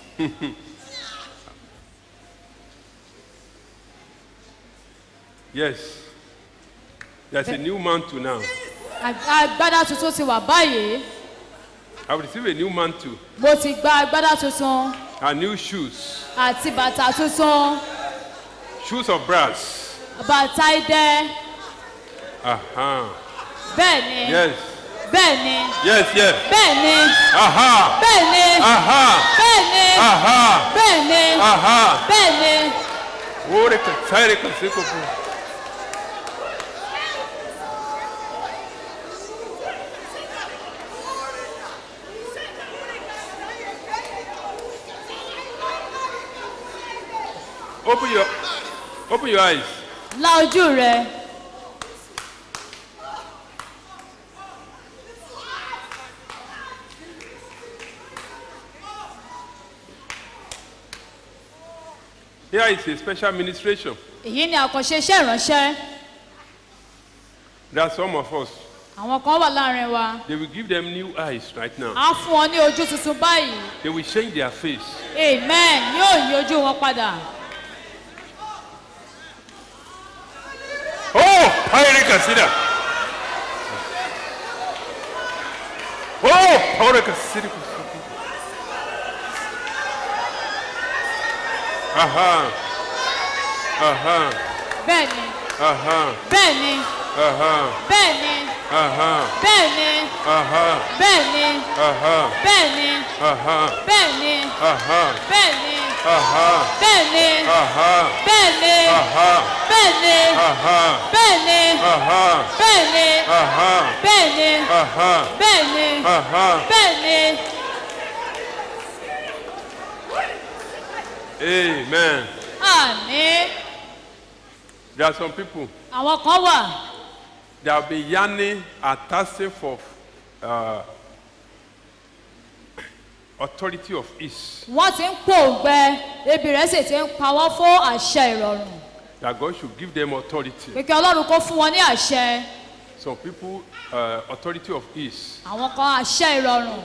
Yes. There's a new mantle now. Ag- agbádá tuntun ti wà báyìí I've received a new mantle mo ti gba agbádá tuntun and new shoes. àti bàtà tuntun Shoes of brass. bàtà idẹ Aha. bẹ́ẹ̀ ni Yes. bẹ́ẹ̀ ni Yes, yes. bẹ́ẹ̀ ni Aha. bẹ́ẹ̀ ni Aha. bẹ́ẹ̀ ni Aha. bẹ́ẹ̀ ni Aha. bẹ́ẹ̀ ni Orika sairi kasiri kofu. Open your open your eyes. la ojú rẹ Here is a special ministration. èyí ni àkànṣe iṣẹ́ ìránṣẹ́ There are some of us. àwọn kan wà láàrin wa They will give them new eyes right now. á fún wọn ní ojú tuntun báyìí They will change their face. amen yóò yí ojú wọn padà Oh, Pairi Kasida. Oh, Pairi Kasida. Aha. Aha. bẹ́ẹ̀ ni Aha. bẹ́ẹ̀ ni Aha. bẹ́ẹ̀ ni Aha. bẹ́ẹ̀ ni Aha. bẹ́ẹ̀ ni Aha. bẹ́ẹ̀ ni Aha. bẹ́ẹ̀ ni Aha. bẹ́ẹ̀ ni Aha. bẹ́ẹ̀ ni Aha. bẹ́ẹ̀ ni Aha. bẹ́ẹ̀ ni Aha. bẹ́ẹ̀ ni Aha. bẹ́ẹ̀ ni Aha. bẹ́ẹ̀ ni Aha. bẹ́ẹ̀ ni Aha. bẹ́ẹ̀ ni Amen. àní There are some people àwọn kan wà that have been yearning and thirsting for uh, authority of ease. wọ́n ti ń pòǹgbẹ ebi rẹ̀ sì ti ń pa wọ́n fún àṣẹ ìrọ̀rùn That God should give them authority. pé kí ọlọ́run kó fún wọn ní àṣẹ Some people, uh, authority of ease. àwọn kan àṣẹ ìrọ̀rùn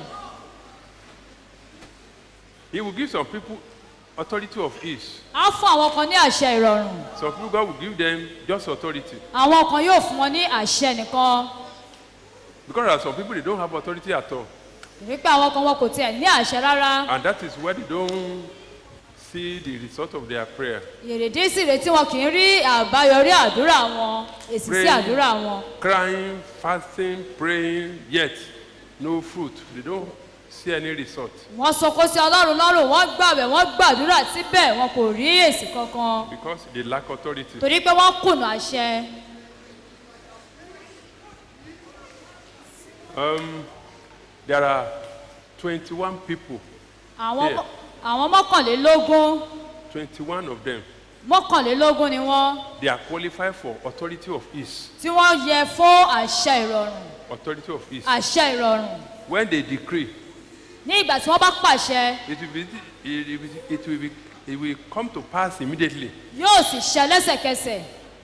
He will give some people authority of ease. á fún àwọn kan ní àṣẹ ìrọ̀rùn Some people, God will give them just authority. àwọn kan yóò fún wọn ní àṣẹ nìkan Because there are some people, they don't have authority at all. wípé àwọn kan wọn kò tiẹ̀ ní àṣẹ rárá And that is where they don't see the result of their prayer. èrèdí sì rèé tí wọn kì í rí àbáyọrí àdúrà wọn èsì sí Pray. àdúrà wọn Crying, fasting, praying, yet no fruit. They don't see any result. wọ́n sọkó sí ọlọ́run lọ́rùn wọ́n gbàwẹ̀ wọ́n gbàdúrà síbẹ̀ wọn kò rí èsì kankan Because they lack authority. torí pé wọ́n kùnà àṣẹ Um, there are 21 people, àwọn Yeah. àwọn mọ́kànlélógún 21 of them, mọ́kànlélógún ni wọ́n they are qualified for authority of ease. tí wọ́n yẹ fún àṣẹ ìrọ̀rùn Authority of ease. àṣẹ ìrọ̀rùn When they decree, ní ìgbà tí wọ́n bá pàṣẹ it will be, it will, be, it will, be, it will come to pass immediately. yóò sì ṣẹ lẹ́sẹ̀kẹsẹ̀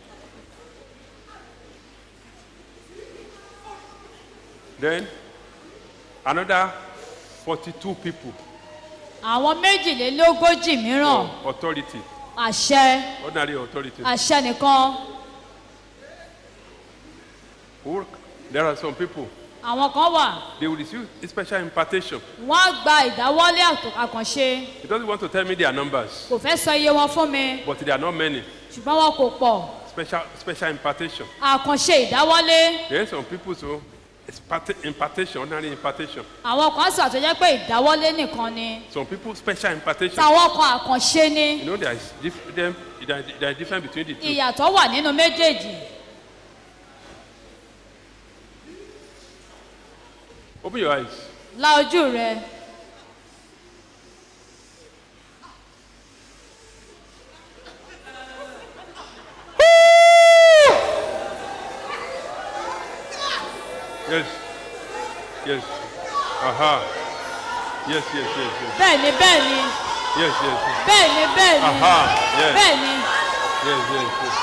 Then another 42 people, àwọn méjìlélógójì mìíràn authority, àṣẹ ordinary authority. àṣẹ nìkan Who- There are some people, àwọn kan wà they will receive a special impartation. wọ́n á gba ìdáwọ́lé àtò- àkànṣe He doesn't want to tell me their numbers, kò fẹ́ sọ iye wọn fún mi but they are not many. ṣùgbọ́n wọn kò pọ̀ Special, special impartation. àkànṣe ìdáwọ́lé There are some people so it's parti- impartation, ordinary impartation. àwọn kan sì wà tó jẹ́ pé ìdáwọ́lé nìkan ni Some people special impartation. táwọn kan àkànṣe ni You know there is dif- them, there is- there is difference between the two. ìyàtọ̀ wà nínú méjèèjì Open your eyes. la ojú rẹ Yes. Yes. Aha. Yes, yes, yes, yes. bẹ́ẹ̀ ni bẹ́ẹ̀ ni Yes, yes, yes. bẹ́ẹ̀ ni bẹ́ẹ̀ ni Aha. Yes. bẹ́ẹ̀ ni Yes, yes, yes.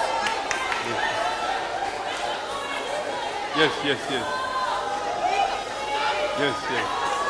Yes, yes, yes. Yes, yes.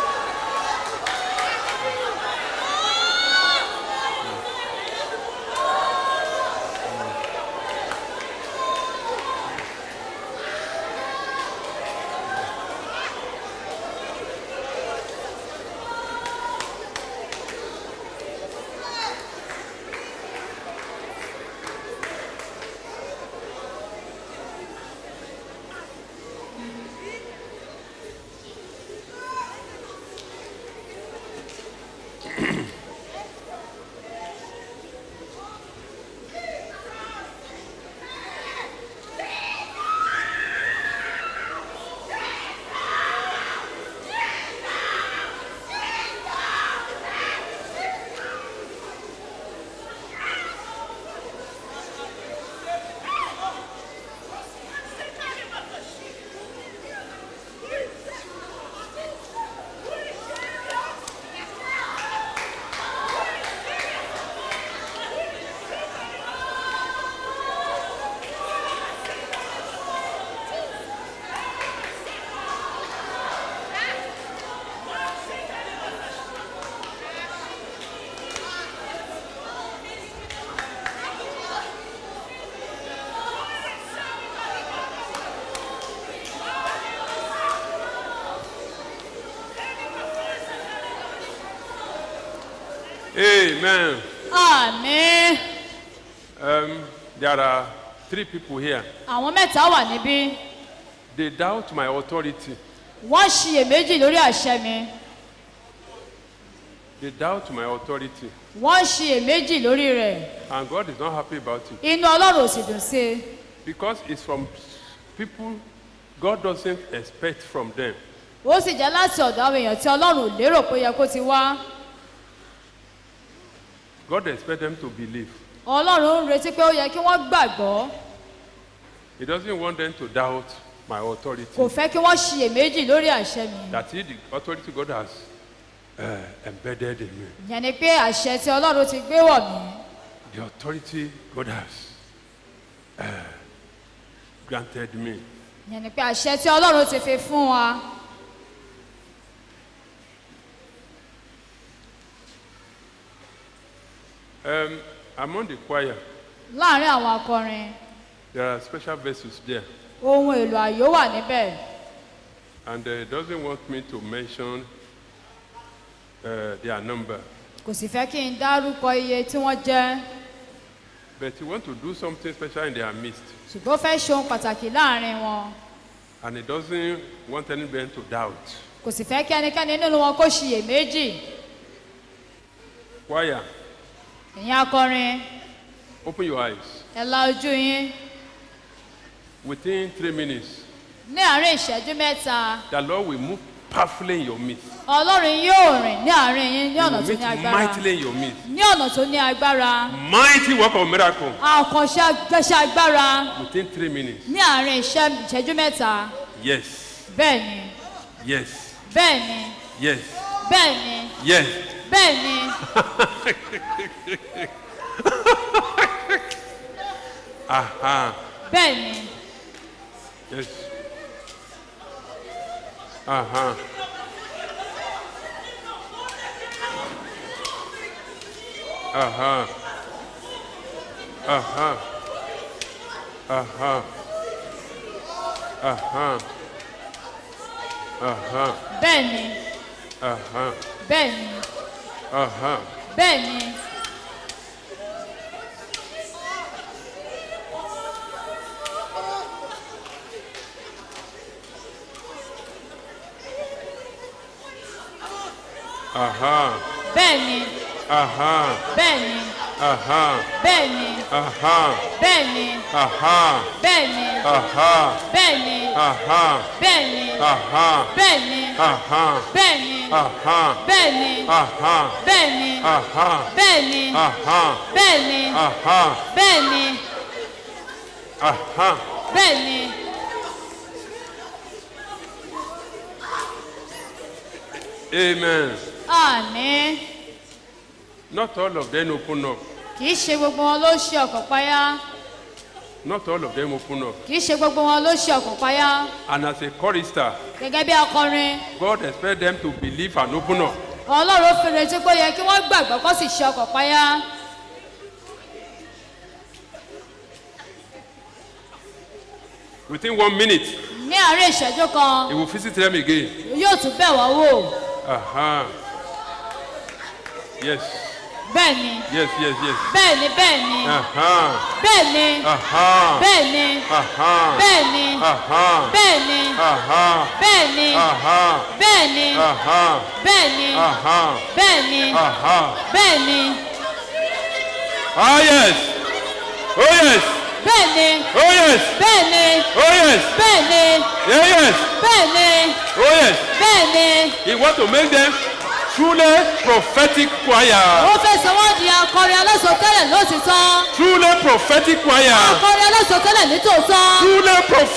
Amen. àmì Um, there are three people here. àwọn mẹ́ta wà níbí They doubt my authority. wọ́n ṣiyèméjì lórí àṣẹ mi They doubt my authority. wọ́n ṣiyèméjì lórí rẹ̀ And God is not happy about it. inú ọlọ́run ò sì dùn sí i Because it's from people God doesn't expect from them. ó sì jẹ́ láti ọ̀dọ̀ àwọn èèyàn tí ọlọ́run ò lérò pé ó yẹ kó ti wá God expects them to believe. ọlọ́run ń retí pé ó yẹ kí wọ́n gbàgbọ́ He doesn't want them to doubt my authority. kò fẹ́ kí wọ́n ṣiyèméjì lórí àṣẹ mi That is the authority God has uh, embedded in me. ìyẹn ni pé àṣẹ tí ọlọ́run ti gbé wọ̀ mí The authority God has uh, granted me. ìyẹn ni pé àṣẹ tí ọlọ́run ti fi fún wa Um, among the choir, láàrin àwọn akọrin there are special vessels there. ohun èlò àyò wà níbẹ̀ And uh, doesn't want me to mention uh, their number. kò sì fẹ́ kí n dárúkọ iye tí wọ́n jẹ́ But he want to do something special in their midst. ṣùgbọ́n ó fẹ́ ṣe ohun pàtàkì láàrin wọn And he doesn't want anybody to doubt. kò sì fẹ́ kí ẹnikẹ́ni nínú wọn kó ṣiyèméjì Choir, ẹ̀yin akọrin open your eyes. ẹ la ojú yín Within three minutes, ní àárín ìṣẹ́jú mẹ́ta the Lord will move powerfully in your midst. ọlọ́run yóò rìn ní àárín yín ní He ọ̀nà will tó meet ní agbára mightily in your midst. ní ọ̀nà tó ní agbára Mighty work of miracle àkànṣe agbẹ́ṣẹ́ agbára within three minutes. ní àárín ìṣẹ́- ìṣẹ́jú mẹ́ta Yes, bẹ́ẹ̀ ni yes, bẹ́ẹ̀ ni yes, bẹ́ẹ̀ ni yes. bẹ́ẹ̀ ni Aha, bẹ́ẹ̀ ni yes. Aha. Aha. Aha. Aha. Aha. Uh-huh. bẹ́ẹ̀ ni Uh-huh. bẹ́ẹ̀ ni Uh-huh. bẹ́ẹ̀ ni Uh-huh. bẹ́ẹ̀ ni Uh-huh. bẹ́ẹ̀ ni Uh-huh. bẹ́ẹ̀ ni Uh-huh. bẹ́ẹ̀ ni Uh-huh. bẹ́ẹ̀ ni Uh-huh. bẹ́ẹ̀ ni Uh-huh. bẹ́ẹ̀ ni Uh-huh. bẹ́ẹ̀ ni Uh-huh. bẹ́ẹ̀ ni Uh-huh. bẹ́ẹ̀ ni Uh-huh. bẹ́ẹ̀ ni Uh-huh. bẹ́ẹ̀ ni Uh-huh. bẹ́ẹ̀ ni Uh-huh. bẹ́ẹ̀ ni Uh-huh. bẹ́ẹ̀ ni Amen. àmín Not all of them open up. kì í ṣe gbogbo wọn ló ṣe ọkàn payá Not all of them open up. kì í ṣe gbogbo wọn ló ṣe ọkàn payá And as a chorister, gẹ́gẹ́ bí akọrin God expects them to believe and open up. ọlọ́run fi retí pé ó yẹ kí wọ́n gbàgbọ́ kó sì ṣe ọkàn payá Within one minute, ní àárín ìṣẹ́jú kan He will visit them again. yóò tún bẹ̀ wọ́n wò Uh-huh. Yes. bẹ́ẹ̀ ni Yes, yes, yes. bẹ́ẹ̀ ni bẹ́ẹ̀ ni Uh-huh. bẹ́ẹ̀ ni Uh-huh. bẹ́ẹ̀ ni Uh-huh. bẹ́ẹ̀ ni Uh-huh. bẹ́ẹ̀ ni Uh-huh. bẹ́ẹ̀ ni Uh-huh. bẹ́ẹ̀ ni Uh-huh. bẹ́ẹ̀ ni Uh-huh. bẹ́ẹ̀ ni Uh-huh. bẹ́ẹ̀ ni Ah, yes. Oh, yes. bẹ́ẹ̀ ni Oh, yes. bẹ́ẹ̀ ni Oh, yes. bẹ́ẹ̀ ni Yeah, yes. bẹ́ẹ̀ ni Oh, yes. bẹ́ẹ̀ ni He wants to make them truly prophetic choir. ó fẹ́ sọ wọ́n di akọrin alásọtẹ́lẹ̀ lótìtọ́ Truly prophetic choir. akọrin alásọtẹ́lẹ̀ nítòótọ́ Truly prophetic